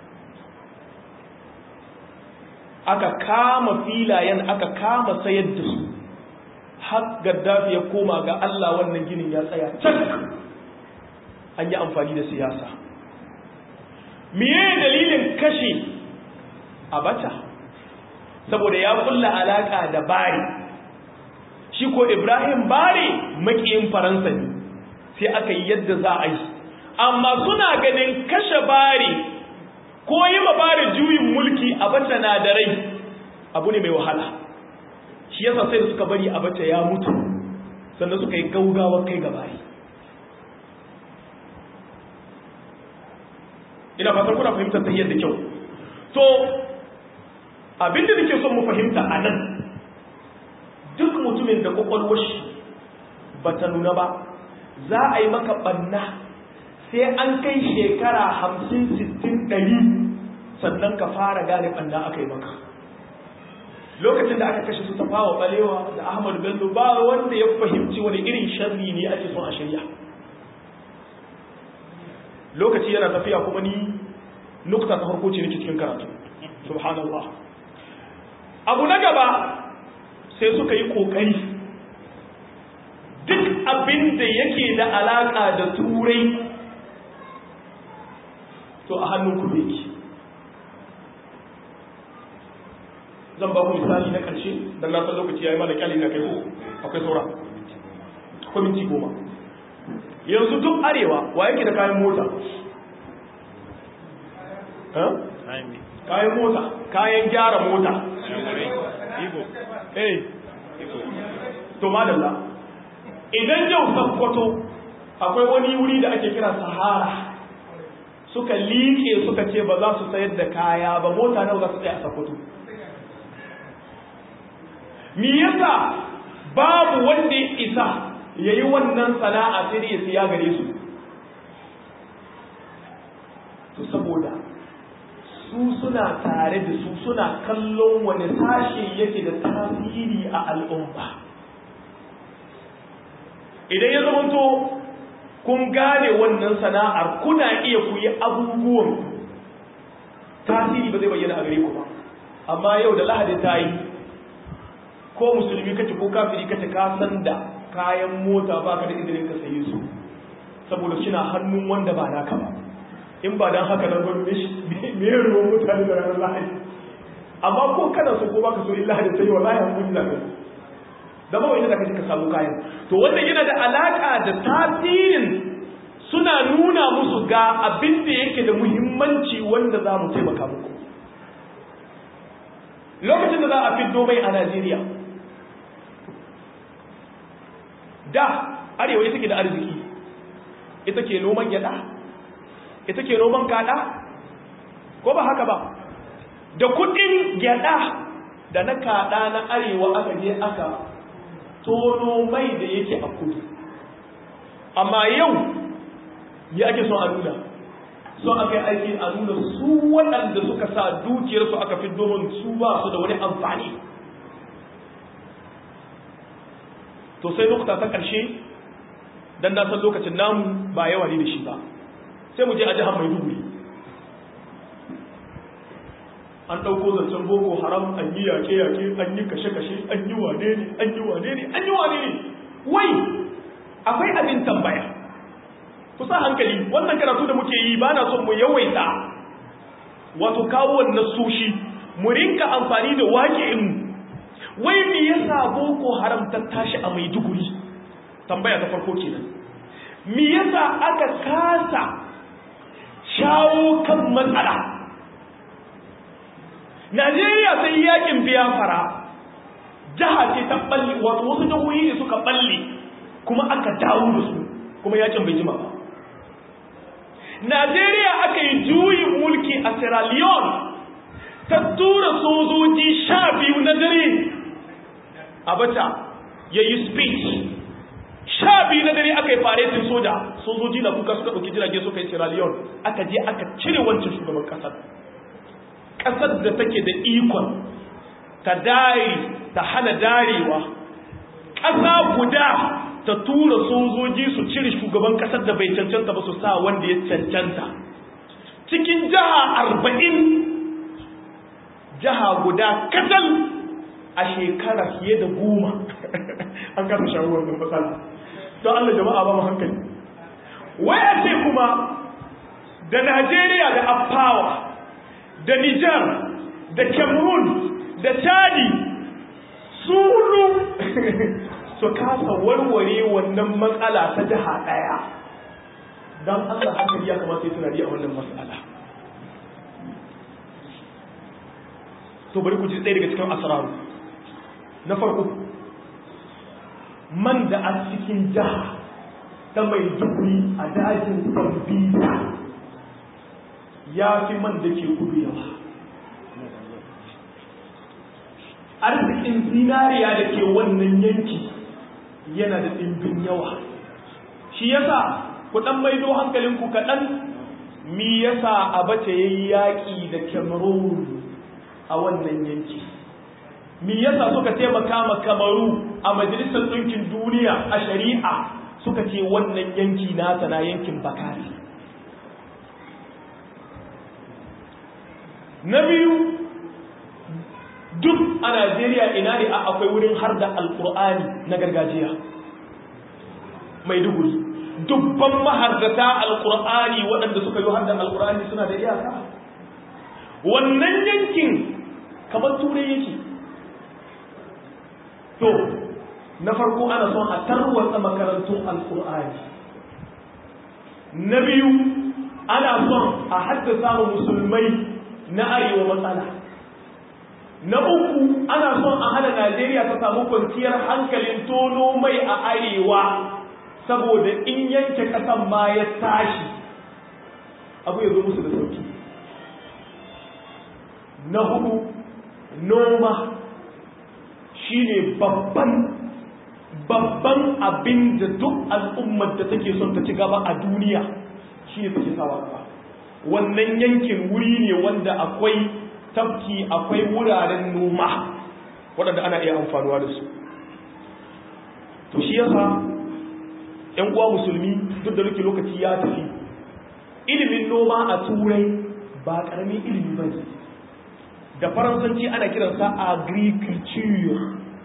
aka kama filayen aka kama sayar da su har gaddafi ya koma ga Allah wannan ginin ya tsaya can an yi amfani da siyasa miye dalilin kashe abacha saboda ya kulla alaka da bari shi ko ibrahim bari makiyin faransa ne sai aka yi yadda za a yi amma suna ganin kashe bari ko yi ma bari juyin mulki a bata na da rai abu ne mai wahala shi yasa sai da suka bari a bata ya mutu sannan suka yi gaugawar kai ga bari ina fatan kuna fahimtar ta yadda kyau to abinda nake son mu fahimta a nan duk mutumin da kwakwalwar shi ba ta nuna ba za a yi maka ɓanna sai an kai shekara hamsin sittin ɗari sannan ka fara gane ɓanna aka yi maka lokacin da aka kashe su tafawa ɓalewa da ahmad bello ba wanda ya fahimci wani irin sharri ne ake son a shirya lokaci yana tafiya kuma ni nukta ta farko ce nake cikin karatu subhanallah abu na gaba sai suka yi kokari duk abin da yake da alaka da turai to a hannun ku yake zan ba ku misali na ƙarshe don na san lokaci ya yi mana kyali na kai ko akwai saura akwai minti goma yanzu duk arewa wa yake da kayan mota kayan mota kayan gyara mota eh to madalla idan yau sakkwato akwai wani wuri da ake kira sahara suka liƙe suka ce ba za su sayar da kaya ba mota nawa za su tsaya a sakkwato me yasa babu wanda ya isa ya yi wannan sana'a sai ya siya gare su to saboda su suna tare da su suna kallon wani sashe yake da tasiri a al'umma idan ya zamanto kun gane wannan sana'ar kuna iya ku yi abubuwan tasiri ba zai bayyana a gare ku ba amma yau da lahadi ta yi ko musulmi kace ko kafiri kace ka san da kayan mota baka da izinin ka saye su saboda suna hannun wanda ba naka ba in ba dan haka nan gwamnati me ya ruwan mutane da ranar lahadi amma ko kana so ko baka so in lahadi ta yi wallahi hankali za ka da ba wani da kaje ka samu kayan to wannan yana da alaka da tasirin suna nuna musu ga abin da yake da muhimmanci wanda za mu taimaka muku lokacin da za a fiddo mai a Najeriya da arewa ita ke da arziki ita ke noman gyada ita ke noman kada ko ba haka ba da kudin gyada da na kada na arewa aka je aka tono mai da yake a kudu amma yau ya ake son a nuna so aka yi aiki a nuna su waɗanda suka sa dukiyarsu aka fi domin su ba su da wani amfani to sai lokuta ta ƙarshe don na san lokacin namu ba yawa ne da shi ba sai mu je a jihar maiduguri an ɗauko zancen boko haram an yi yaƙe-yaƙe an yi kashe-kashe an yi wane ne an yi wane ne an yi wane ne wai akwai abin tambaya kusa hankali wannan karatu da muke yi ba na son mu yawaita wato kawo wannan sushi mu rinka amfani da waƙe'in wai me yasa boko haram ta tashi a maiduguri tambaya ta farko kenan me yasa aka kasa shawo kan matsala Najeriya sai yakin biyafara jiha ce ta balle wato wasu jihohi ne suka balle kuma aka dawo da su kuma yakin bai jima ba Najeriya aka yi juyin mulki a Sierra Leone ta tura sojoji sha biyu na dare Abacha ya yi speech sha biyu na dare aka yi faretin soja sojoji na kuka suka ɗauki jirage suka yi Sierra Leone aka je aka cire wancan shugaban ƙasar ƙasar da take da ikon ta dari ta hana darewa ƙasa guda ta tura sojoji su cire shugaban ƙasar da bai cancanta ba su sa wanda ya cancanta cikin jiha arba'in jiha guda katal a shekara fiye da goma an kasa shawo wannan matsala don Allah jama'a ba mu hankali wai a ce kuma da Najeriya da Afawa da Nijar da Cameroon da Chadi su hudu su kasa warware wannan matsala ta jiha ɗaya don Allah hankali ya kamata ya tunani a wannan matsala to bari ku ji ɗaya daga cikin asararu na farko man da a cikin jiha ta mai dubri a dajin bambita ya fi man da ke kudu yawa arzikin zinariya da ke wannan yanki yana da ɗimbin yawa shi yasa ku ɗan maido hankalinku kaɗan mi yasa abace ya yi yaƙi da cameroon a wannan yanki mi yasa suka taimaka ma kamaru a majalisar ɗinkin duniya a shari'a suka ce wannan yanki nata na yankin bakari na biyu duk a najeriya ina ne a akwai wurin har da alkur'ani na gargajiya mai duguri dubban mahardata alkur'ani waɗanda suka yi har da alkur'ani suna da iyaka wannan yankin kamar turai yake to na farko ana son a tarwatsa makarantun alkur'ani na biyu ana son a haddasa wa musulmai na arewa matsala na uku ana son a hana najeriya ta samu kwanciyar hankalin tono mai a arewa saboda in yanke kasan ma ya tashi abu ya zo musu da sauki na hudu noma shine babban babban abin da duk al'ummar da take son ta ci gaba a duniya shine take sawa gaba wannan yankin wuri ne wanda akwai tafki akwai wuraren noma waɗanda ana iya amfanuwa da su to shi yasa ‘yan uwa musulmi duk da rike lokaci ya tafi ilimin noma a turai ba ƙaramin ilimi ba ne da faransanci ana kiransa agriculture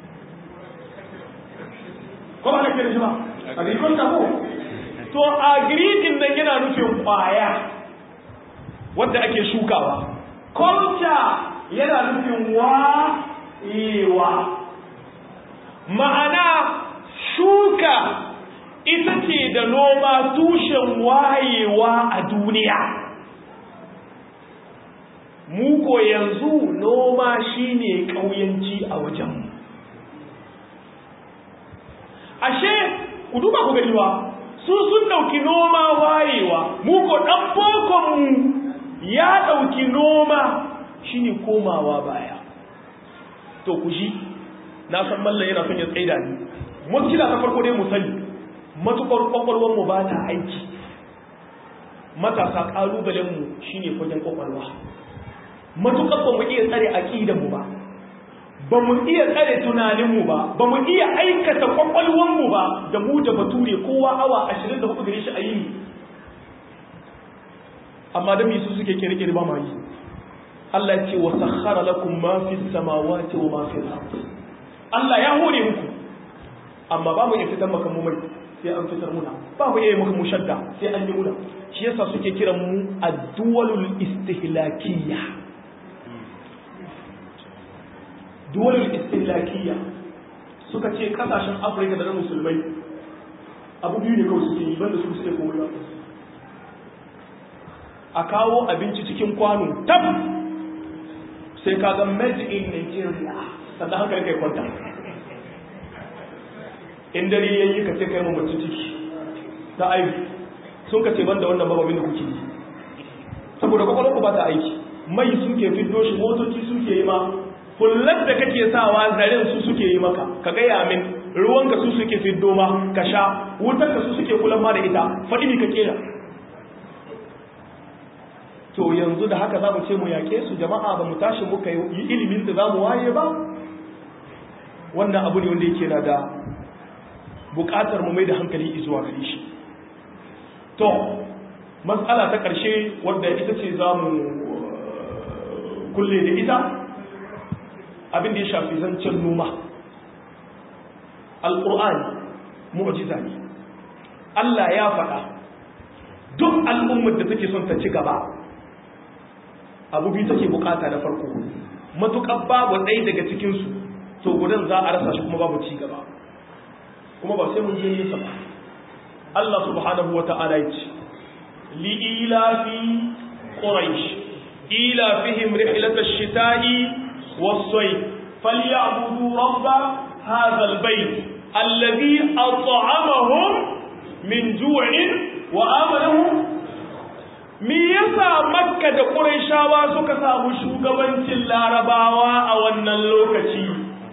ko ba na kiran shi ba agriculture ko to agrikin nan yana nufin kwaya wadda ake shukawa culture yana nufin wa ma'ana shuka ita ce da noma tushen wayewa a duniya muko yanzu noma shine ƙauyanci a wajenmu ashe ku duba ku gani ba su sun ɗauki noma wayewa muko ɗan bokonmu ya ɗauki noma shine komawa baya to ku shi na san mallan yana son ya tsaida ni mutkila ta farko dai mu sani matukar kwakwalwar mu ba ta aiki matasa kalubalen mu shine fagen kwakwalwa matukar ba mu iya tsare aqidan mu ba ba mu iya tsare tunanin mu ba ba mu iya aikata kwakwalwar mu ba da mu da bature kowa awa 24 gare shi a yini amma da su suke kirkiri ba ma yi Allah ya ce wa sakhara lakum ma fi samawati wa ma fi al-ard Allah ya hore muku amma ba mu iya fitar maka mu mai sai an fitar muna ba mu iya maka mu shadda sai an yi muna shi yasa suke kiran mu ad-duwalul istihlakiyya duwalul istihlakiyya suka ce kasashen Afirka da na musulmai abu biyu ne kawai suke yi banda su suke komai ba a kawo abinci cikin kwano tab sai ka ga made in Nigeria sannan hankali kai kwanta in dare yayi ka ce kai mamaci ciki ta aiki sun ka ce banda wannan bababin da kuke yi saboda kwakwalwar ku ba ta aiki mai suke fiddo shi motoci suke yi ma kullar da kake sawa zaren su suke yi maka ka gaya min ruwan ka su suke fiddo ma ka sha wutar ka su suke kulan ma da ita faɗi mi ka kera to yanzu da haka za mu ce mu yaƙe su jama'a ba mu tashi muka yi ilimin da za mu waye ba wannan abu ne wanda yake na da buƙatar mu mai da hankali zuwa gare shi to matsala ta ƙarshe wadda ita ce za mu kulle da ita abin da ya shafi zancen noma alƙur'ani mu'jiza ne Allah ya faɗa duk al'ummar da take son ta ci gaba abu biyu take bukata na farko matuƙar babu ɗaya daga cikinsu to gudan za a rasa shi kuma babu ci gaba kuma ba sai mun je nesa ba Allah subhanahu wa ta'ala ya ce li ilafi quraish ilafihim rihlatash shita'i was-sayf falyabudu rabb hadha al-bayt alladhi at'amahum min ju'in wa amanahum me yasa makka da ƙurayshawa suka samu shugabancin larabawa a wannan lokaci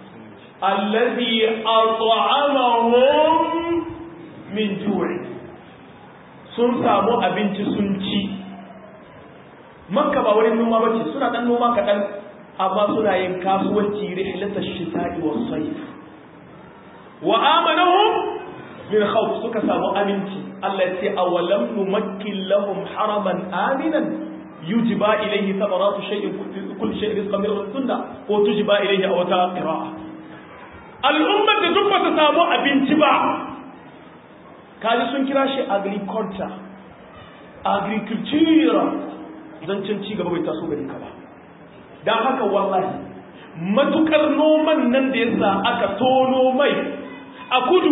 allazi at'amahum min ju'i sun samu abinci sun ci makka ba wurin noma bace suna dan noma kaɗan amma suna yin kasuwanci rihlatash shita'i was sayf wa amanahum min khawf suka samu aminci Allah ya ce awalam numakkin lahum haraman aminan yujiba ilayhi thamaratu shay'in kulli shay'in rizqan min rabbina ko tujiba ilayhi aw ta qira'a al'ummar da duk bata samu abinci ba kaji sun kira shi agriculture agriculture zancen ci gaba bai taso gari ka ba dan haka wallahi matukar noman nan da yasa aka tono mai a kudu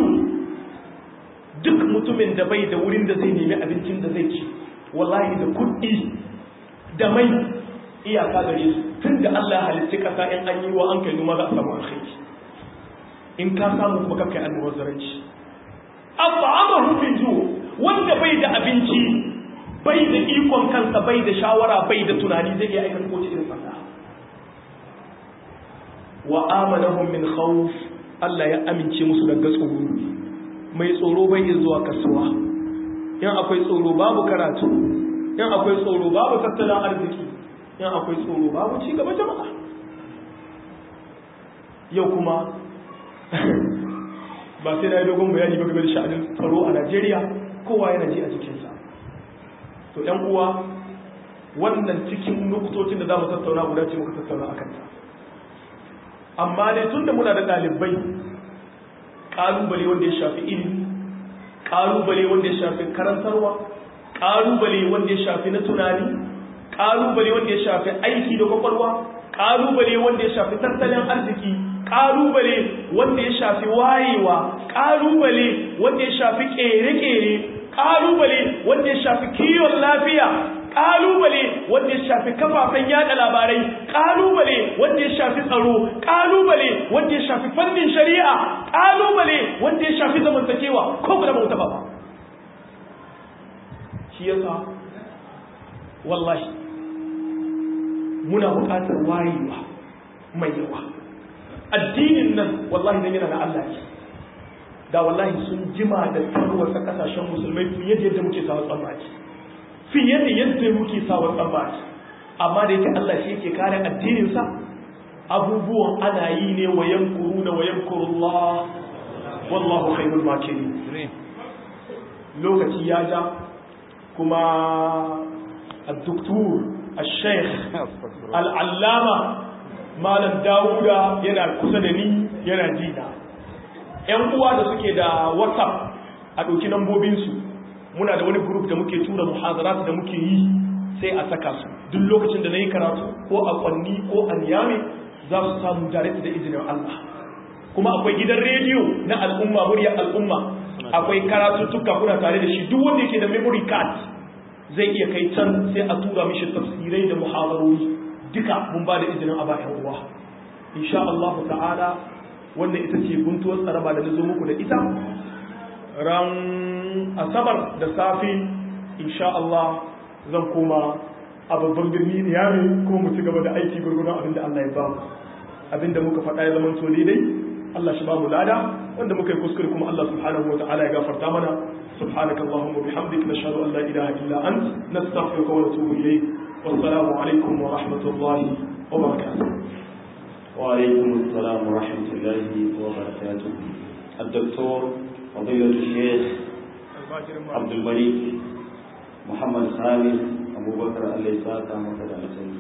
duk mutumin da bai da wurin da zai nemi abincin da zai ci wallahi da kuɗi da mai iyaka gare su tun da Allah halitta kasa in an yi wa an kai noma za a samu alkhairi in ka samu kuma kakai almubazzaranci at'amahu min ju wanda bai da abinci bai da ikon kansa bai da shawara bai da tunani zai iya aikata ko irin fasa wa amanahum min khawf Allah ya amince musu daga tsoro mai tsoro bai iya zuwa kasuwa in akwai tsoro babu karatu in akwai tsoro babu tattalin arziki in akwai tsoro babu ci gaba jama'a yau kuma ba sai na yi dogon bayani ba game da sha'anin tsaro a Najeriya kowa yana ji a jikinsa to ‘yan uwa wannan cikin nukutocin da za mu tattauna guda ce muka tattauna a kanta amma ne tun da muna da ɗalibai ƙalubale wanda ya shafi ilimi ƙalubale wanda ya shafi karantarwa ƙalubale wanda ya shafi na tunani ƙalubale wanda ya shafi aiki da kwakwalwa ƙalubale wanda ya shafi tattalin arziki ƙalubale wanda ya shafi wayewa ƙalubale wanda ya shafi ƙere-ƙere ƙalubale wanda ya shafi kiwon lafiya ƙalubale wanda ya shafi kafafen yada labarai ƙalubale wanda ya shafi tsaro ƙalubale wanda ya shafi fannin shari'a ƙalubale wanda ya shafi zamantakewa ko kuma bauta ba shi yasa wallahi muna buƙatar wayewa mai yawa addinin nan wallahi nan yana na Allah ne da wallahi sun jima da tarwatsa kasashen musulmai fiye da yadda muke sawa tsammaci fiye da yadda muke sawa tsammaci amma da yake Allah shi yake kare addininsa abubuwan ana yi ne wa yankuru da wa yankurullah wallahu khairul makirin lokaci ya ja kuma الدكتور الشيخ العلامة malam dawuda yana kusa da ni yana jina ‘yan uwa da suke da whatsapp a ɗauki lambobinsu muna da wani group da muke tura muhazarat da muke yi sai a saka su duk lokacin da na yi karatu ko a kwanni ko a niyame za su samu direct da izinin Allah kuma akwai gidan rediyo na al'umma muryar al'umma akwai karatuttuka kuna tare da shi duk wanda yake da memory card zai iya kai can sai a tura mishi tafsirai da muhadarori duka mun ba da izinin aba yan uwa insha Allah ta'ala wannan ita ce guntuwar tsaraba da nazo muku da ita ran asabar da safe insha Allah zan koma a babban birni ne yami kuma mu ci gaba da aiki gurgurun abinda Allah ya ba mu abinda muka faɗa ya zama to daidai Allah shi ba mu lada wanda muka yi kuskure kuma Allah subhanahu wa ta'ala ya gafarta mana سبحانك اللهم وبحمدك نشهد أن لا إله إلا أنت نستغفرك ونتوب إليك والسلام عليكم ورحمة الله وبركاته وعليكم السلام ورحمة الله وبركاته الدكتور فضيلة الشيخ عبد الملك محمد خالد أبو بكر الليساتا مكة الجنة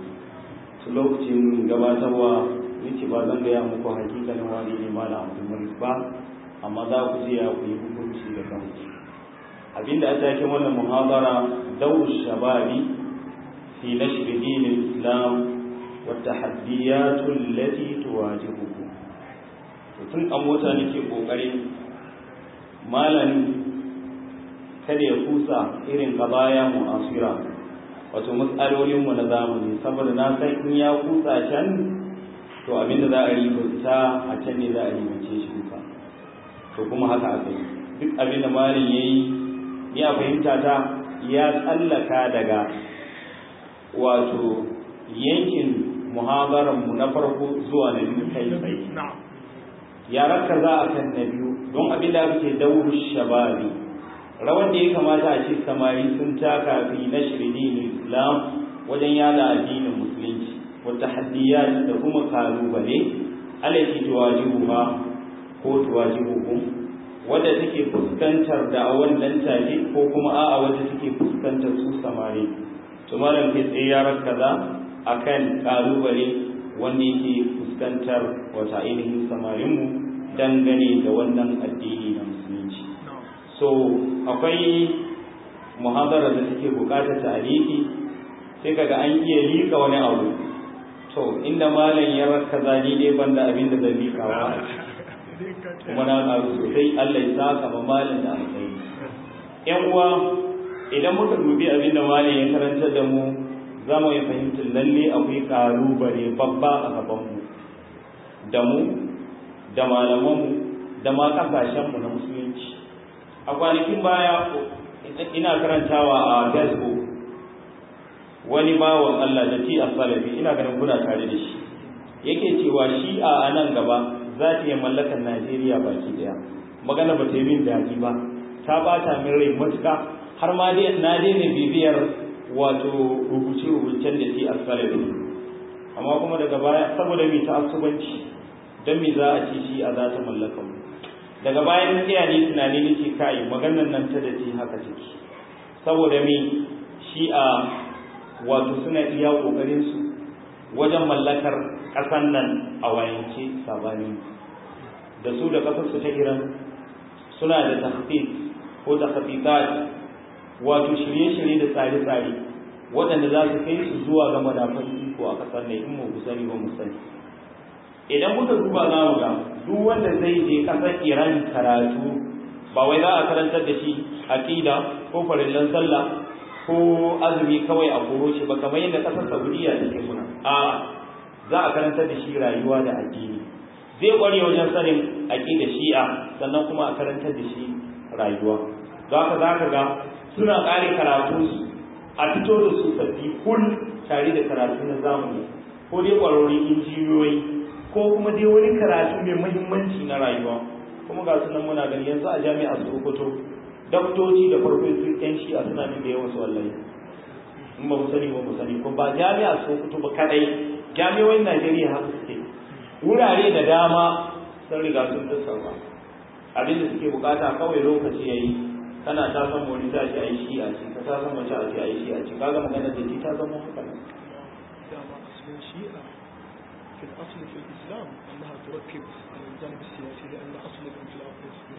lokacin gabatarwa yace ba zan gaya muku hakikalin wani ne malam abdulmalik ba amma za ku je ya ku yi hukunci da kanku abinda a taken wannan muhabara daur shababi fi nashr din islam wa tahaddiyat allati tuwajihuhu to tun a mota nake kokarin malami kada ya kusa irin kabaya mu'asira wato matsalolin mu na zamani saboda na san in ya kusa can to abinda za a ributa a can ne za a ribuce shi duka to kuma haka aka yi duk abinda malin yayi ni a fahimta ta ya tsallaka daga wato yankin muhabaran mu na farko zuwa na biyu kai tsaye ya raka za a kan na biyu don abin da ake dauru shababi rawan da ya kamata a ce samari sun taka fi na shirin islam wajen yada addinin musulunci wata haddiyat da kuma kalubale alaki tuwajibuha ko tuwajibuhum wadda take fuskantar da a wannan take ko kuma a'a wadda take fuskantar su samari to malam kai tsaye ya rakaza akan kalubale wanda yake fuskantar wata ainihin samarin mu dangane da wannan addini na musulunci so akwai muhadara da take bukatar ta'aliki sai kaga an iya lika wani abu to inda malam ya rakaza ni dai banda abin da zan lika wa kuma na ƙaru sosai Allah ya saka ma malin da alkhairi ƴan uwa idan muka dubi abin da malin ya karanta da mu za mu yi fahimtar lalle akwai ƙalubale babba a gaban mu da mu da malaman mu da ma ƙasashen mu na musulunci a kwanakin baya ina karantawa a facebook wani bawan Allah da ti salafi ina ganin kuna tare da shi yake cewa shi a nan gaba za ta yi mallakar Najeriya baki daya magana ba ta yi min daɗi ba ta bata min rai matuƙa har ma dai na daina bibiyar wato rubuce rubucen da ke asalabi amma kuma daga baya saboda mai ta asubanci don me za a ce shi a za ta mallaka mu daga bayan tsaya ne tunani nake kai maganar nan ta da ce haka take saboda me shi'a wato suna iya kokarin su wajen mallakar ƙasan nan a wayance sabanin da su da ƙasar su ta Iran suna da tahqiq ko tahqiqat wato shirye-shirye da tsare-tsare waɗanda za su kai su zuwa ga madafan iko a ƙasar ne in mu sani ba mu sani idan muka duba za mu ga duk wanda zai je ƙasar Iran karatu ba wai za a karantar da shi aqida ko farillan sallah ko azumi kawai a koro shi ba kamar yadda ƙasar Saudiya take suna a za a karantar da shi rayuwa da addini zai kware wajen sanin aqida shi'a sannan kuma a karantar da shi rayuwa za ka za ka ga suna ƙare karatunsu a fito da su sabbi kul tare da karatu na zamani ko dai ƙwararrun injiniyoyi ko kuma dai wani karatu mai muhimmanci na rayuwa kuma ga sunan muna gani yanzu a jami'ar Sokoto daktoci da farfesu yan shi'a suna nan da yawan su wallahi in ba mu sani ba mu sani ko ba jami'ar Sokoto ba kadai jami'o'in Najeriya haka suke wurare da dama sun riga sun tattauna abin da suke bukata kawai lokaci yayi kana ta san wani ta ce ai shi a ce ka ta san wace a ce ai shi a ce kaga magana da ta zama haka ne دام أصل الشيعة في الأصل في الإسلام أنها تركز على الجانب السياسي لأن أصل الانقلاب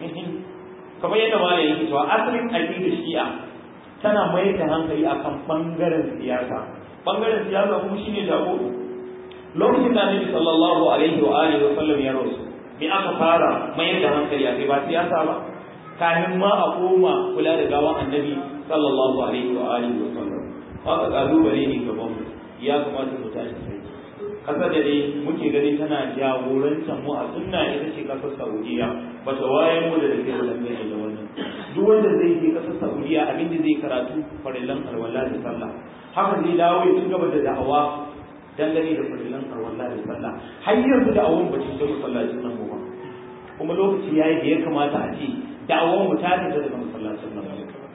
kamar yadda ma yake cewa asalin aqidar shi'a tana mai da hankali akan bangaren siyasa bangaren siyasa kuma shine jagoro lokacin da Annabi sallallahu alaihi wa alihi wa sallam ya rasu me aka fara mai da hankali a kai ba siyasa ba kafin ma a koma kula da gawan Annabi sallallahu alaihi wa alihi wa sallam haka kalubale ne gaban mu ya kamata mu tashi sai kasar da dai muke gani tana jagorantar mu a sunna ita ce kasar Saudiya ba ta wayan mu da dake da dangane da wannan duk wanda zai je kasar Saudiya abin da zai karatu farillan alwala da sallah haka zai dawo ya ci gaba da da'awa dangane da farillan alwala da sallah har yanzu da'awan ba ta shiga masallacin nan ba kuma lokaci yayi da ya kamata a ce da'awan mu ta fita daga masallacin nan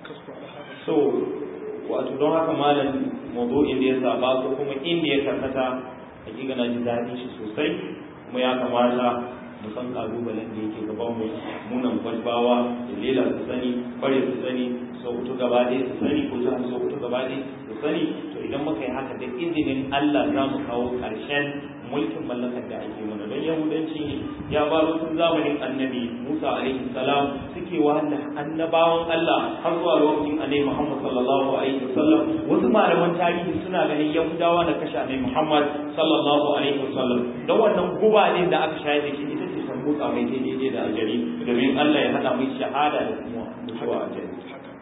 so wato don haka malam mawdu'in da ya zaba ko kuma inda ya karkata hakika na ji daɗin shi sosai kuma ya kamata mu san kalubalen da yake gaban mu munan gwalbawa da lela su sani kware su sani sokoto gaba ɗaya su sani ko jihar sokoto gaba ɗaya su sani to idan muka yi haka da izinin Allah za mu kawo ƙarshen mulkin mallakar da ake mana don yahudanci ne ya baro tun zamanin annabi Musa alaihi salam suke wahala annabawan Allah har zuwa lokacin annabi Muhammad sallallahu alaihi wasallam wasu malaman tarihi suna ganin yahudawa na kashe annabi Muhammad sallallahu alaihi wasallam don wannan guba ne da aka shayar da shi ita ce san mutsa mai daidai da ajali domin Allah ya hada mai shahada da kuma mutuwa ajali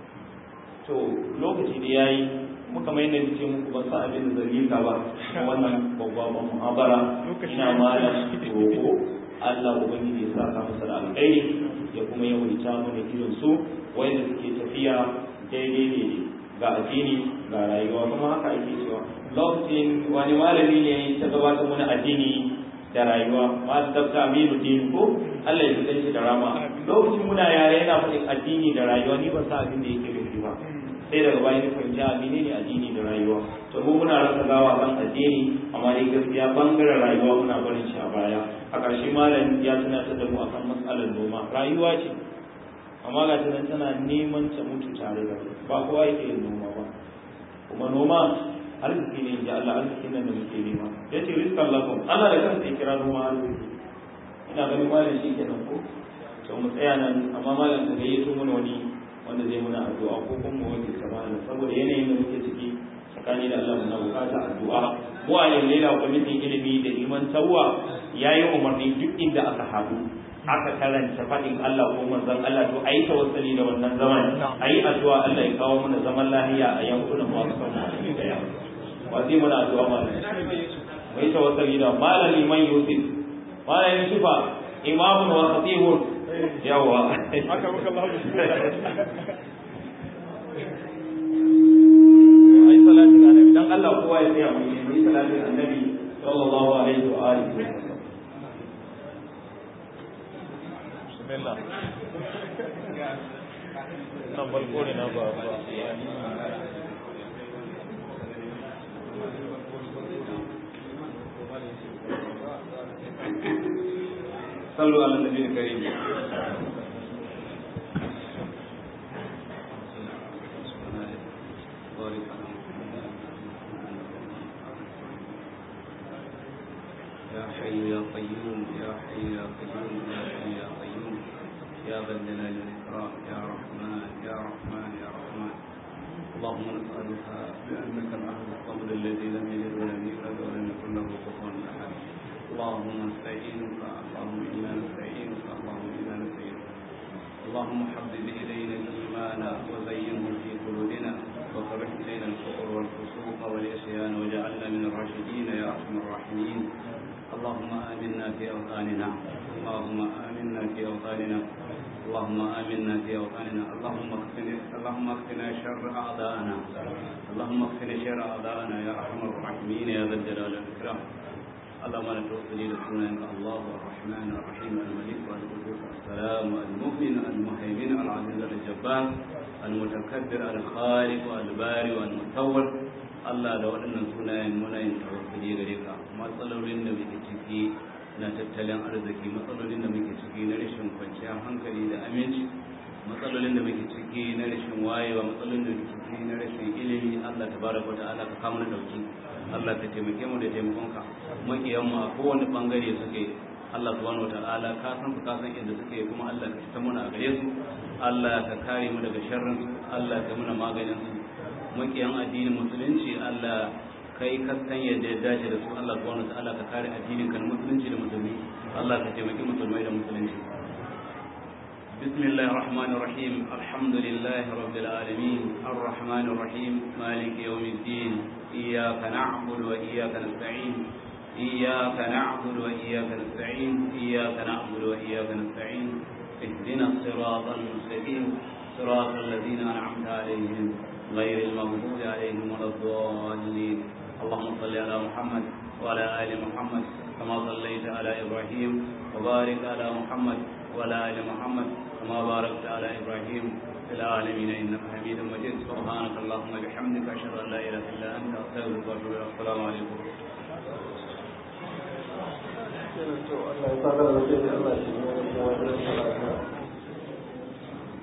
to lokaci da yayi muka mai nan ce muku ban sa abin da zai ka ba wannan babban muhabara ina malam roko Allah ubangiji ya saka masa da alkhairi ya kuma yawaita mana irin su wanda suke tafiya daidai ne ga addini ga rayuwa kuma haka ake cewa lokacin wani malami ne ta gabatar mana addini da rayuwa masu dabta aminu din ko Allah ya fitar shi da rama lokacin muna yare yana faɗin addini da rayuwa ni ban sa abin da yake nufi ba sai daga bayan fahimci a menene addini da rayuwa to mu muna rasa gawa kan addini amma dai gaskiya bangaren rayuwa muna barin shi a baya a ƙarshe malam ya tunatar da mu akan matsalar noma rayuwa ce amma ga tunan tana neman ta mutu tare da ba kowa yake yin noma ba kuma noma arziki ne ji Allah arziki nan da muke nema ya ce rizqan lakum Allah da kansa ya kira noma arziki ina ganin malam shi kenan ko to mu tsaya nan amma malam ka gayyato mana wani wanda zai muna addu'a ko kuma mu wanke samana saboda yanayin da muke ciki tsakani da Allah muna bukata addu'a mu a yau lela kwamitin ilimi da iman tawwa yayi umarni duk inda aka haɗu aka karanta faɗin Allah ko manzon Allah to ayi tawassuli da wannan zaman ayi addu'a Allah ya kawo mana zaman lafiya a yankunan masu son mu da yawa wasi muna addu'a malam mai tawassuli da malam liman Yusuf malam Yusufa imamun wa khatibun yawa haka muka Allah ai salatin annabi dan Allah kowa ya tsaya mu yi salatin annabi sallallahu alaihi wa alihi wa sallam bismillah nan balko ne na ba ba صلوا على النبي الكريم وبارك على محمد يا حي يا قيوم يا حي يا قيوم يا حي يا قيوم يا ذا الجلال والإكرام يا رحمن يا رحمن يا رحمن اللهم نسألك بأنك الأحد الصمد الذي لم يلد ولم يولد ولم يكن له كفوا أحد اللهم نستعينك اللهم إنا نستعينك اللهم إنا نستعينك اللهم حبب إلينا الإيمان وزينه في قلوبنا وكره إلينا الكفر والفسوق والعصيان وجعلنا من الراشدين يا أرحم الراحمين اللهم آمنا في أوطاننا اللهم آمنا في أوطاننا اللهم آمنا في أوطاننا اللهم اكفنا اللهم اكفنا شر أعدائنا اللهم اكفنا شر أعدائنا يا أرحم الراحمين يا ذا الجلال والإكرام اللهم انا توصلي لسنانك الله الرحمن الرحيم الملك والقدوس السلام المؤمن المهيمن العزيز الجبار المتكبر الخالق الباري والمصور Allah da waɗannan sunayen muna yin tawakkali gare ka matsalolin da muke ciki na tattalin arziki matsalolin da muke ciki na rashin kwanciyar hankali da aminci matsalolin da muke ciki na rashin wayewa matsalolin da muke ciki na rashin ilimi Allah tabaraka wa ta'ala ka kama na dauki Allah ka taimake mu da taimakonka makiyan mu a kowane bangare suke Allah subhanahu wataala ka san su ka san inda suke kuma Allah ka fita muna a gare su Allah ka kare mu daga sharrin su Allah ka muna maganin su makiyan addinin musulunci Allah kai ka san yadda ya dace da su Allah subhanahu wataala ka kare addinin kan musulunci da musulmi Allah ka taimaki musulmai da musulunci بسم الله الرحمن الرحيم الحمد لله رب العالمين الرحمن الرحيم مالك يوم الدين إياك نعبد وإياك نستعين إياك نعبد وإياك نستعين إياك نعبد وإياك نستعين اهدنا الصراط المستقيم صراط الذين أنعمت عليهم غير المغضوب عليهم ولا الضالين اللهم صل على محمد وعلى آل محمد كما صليت على إبراهيم وبارك على محمد وعلى آل محمد كما باركت على إبراهيم في العالمين إنك حميد مجيد سبحانك اللهم وبحمدك أشهد أن لا إله إلا أنت أستغفرك وأتوب إليك السلام عليكم Allah ya fara da Allah ya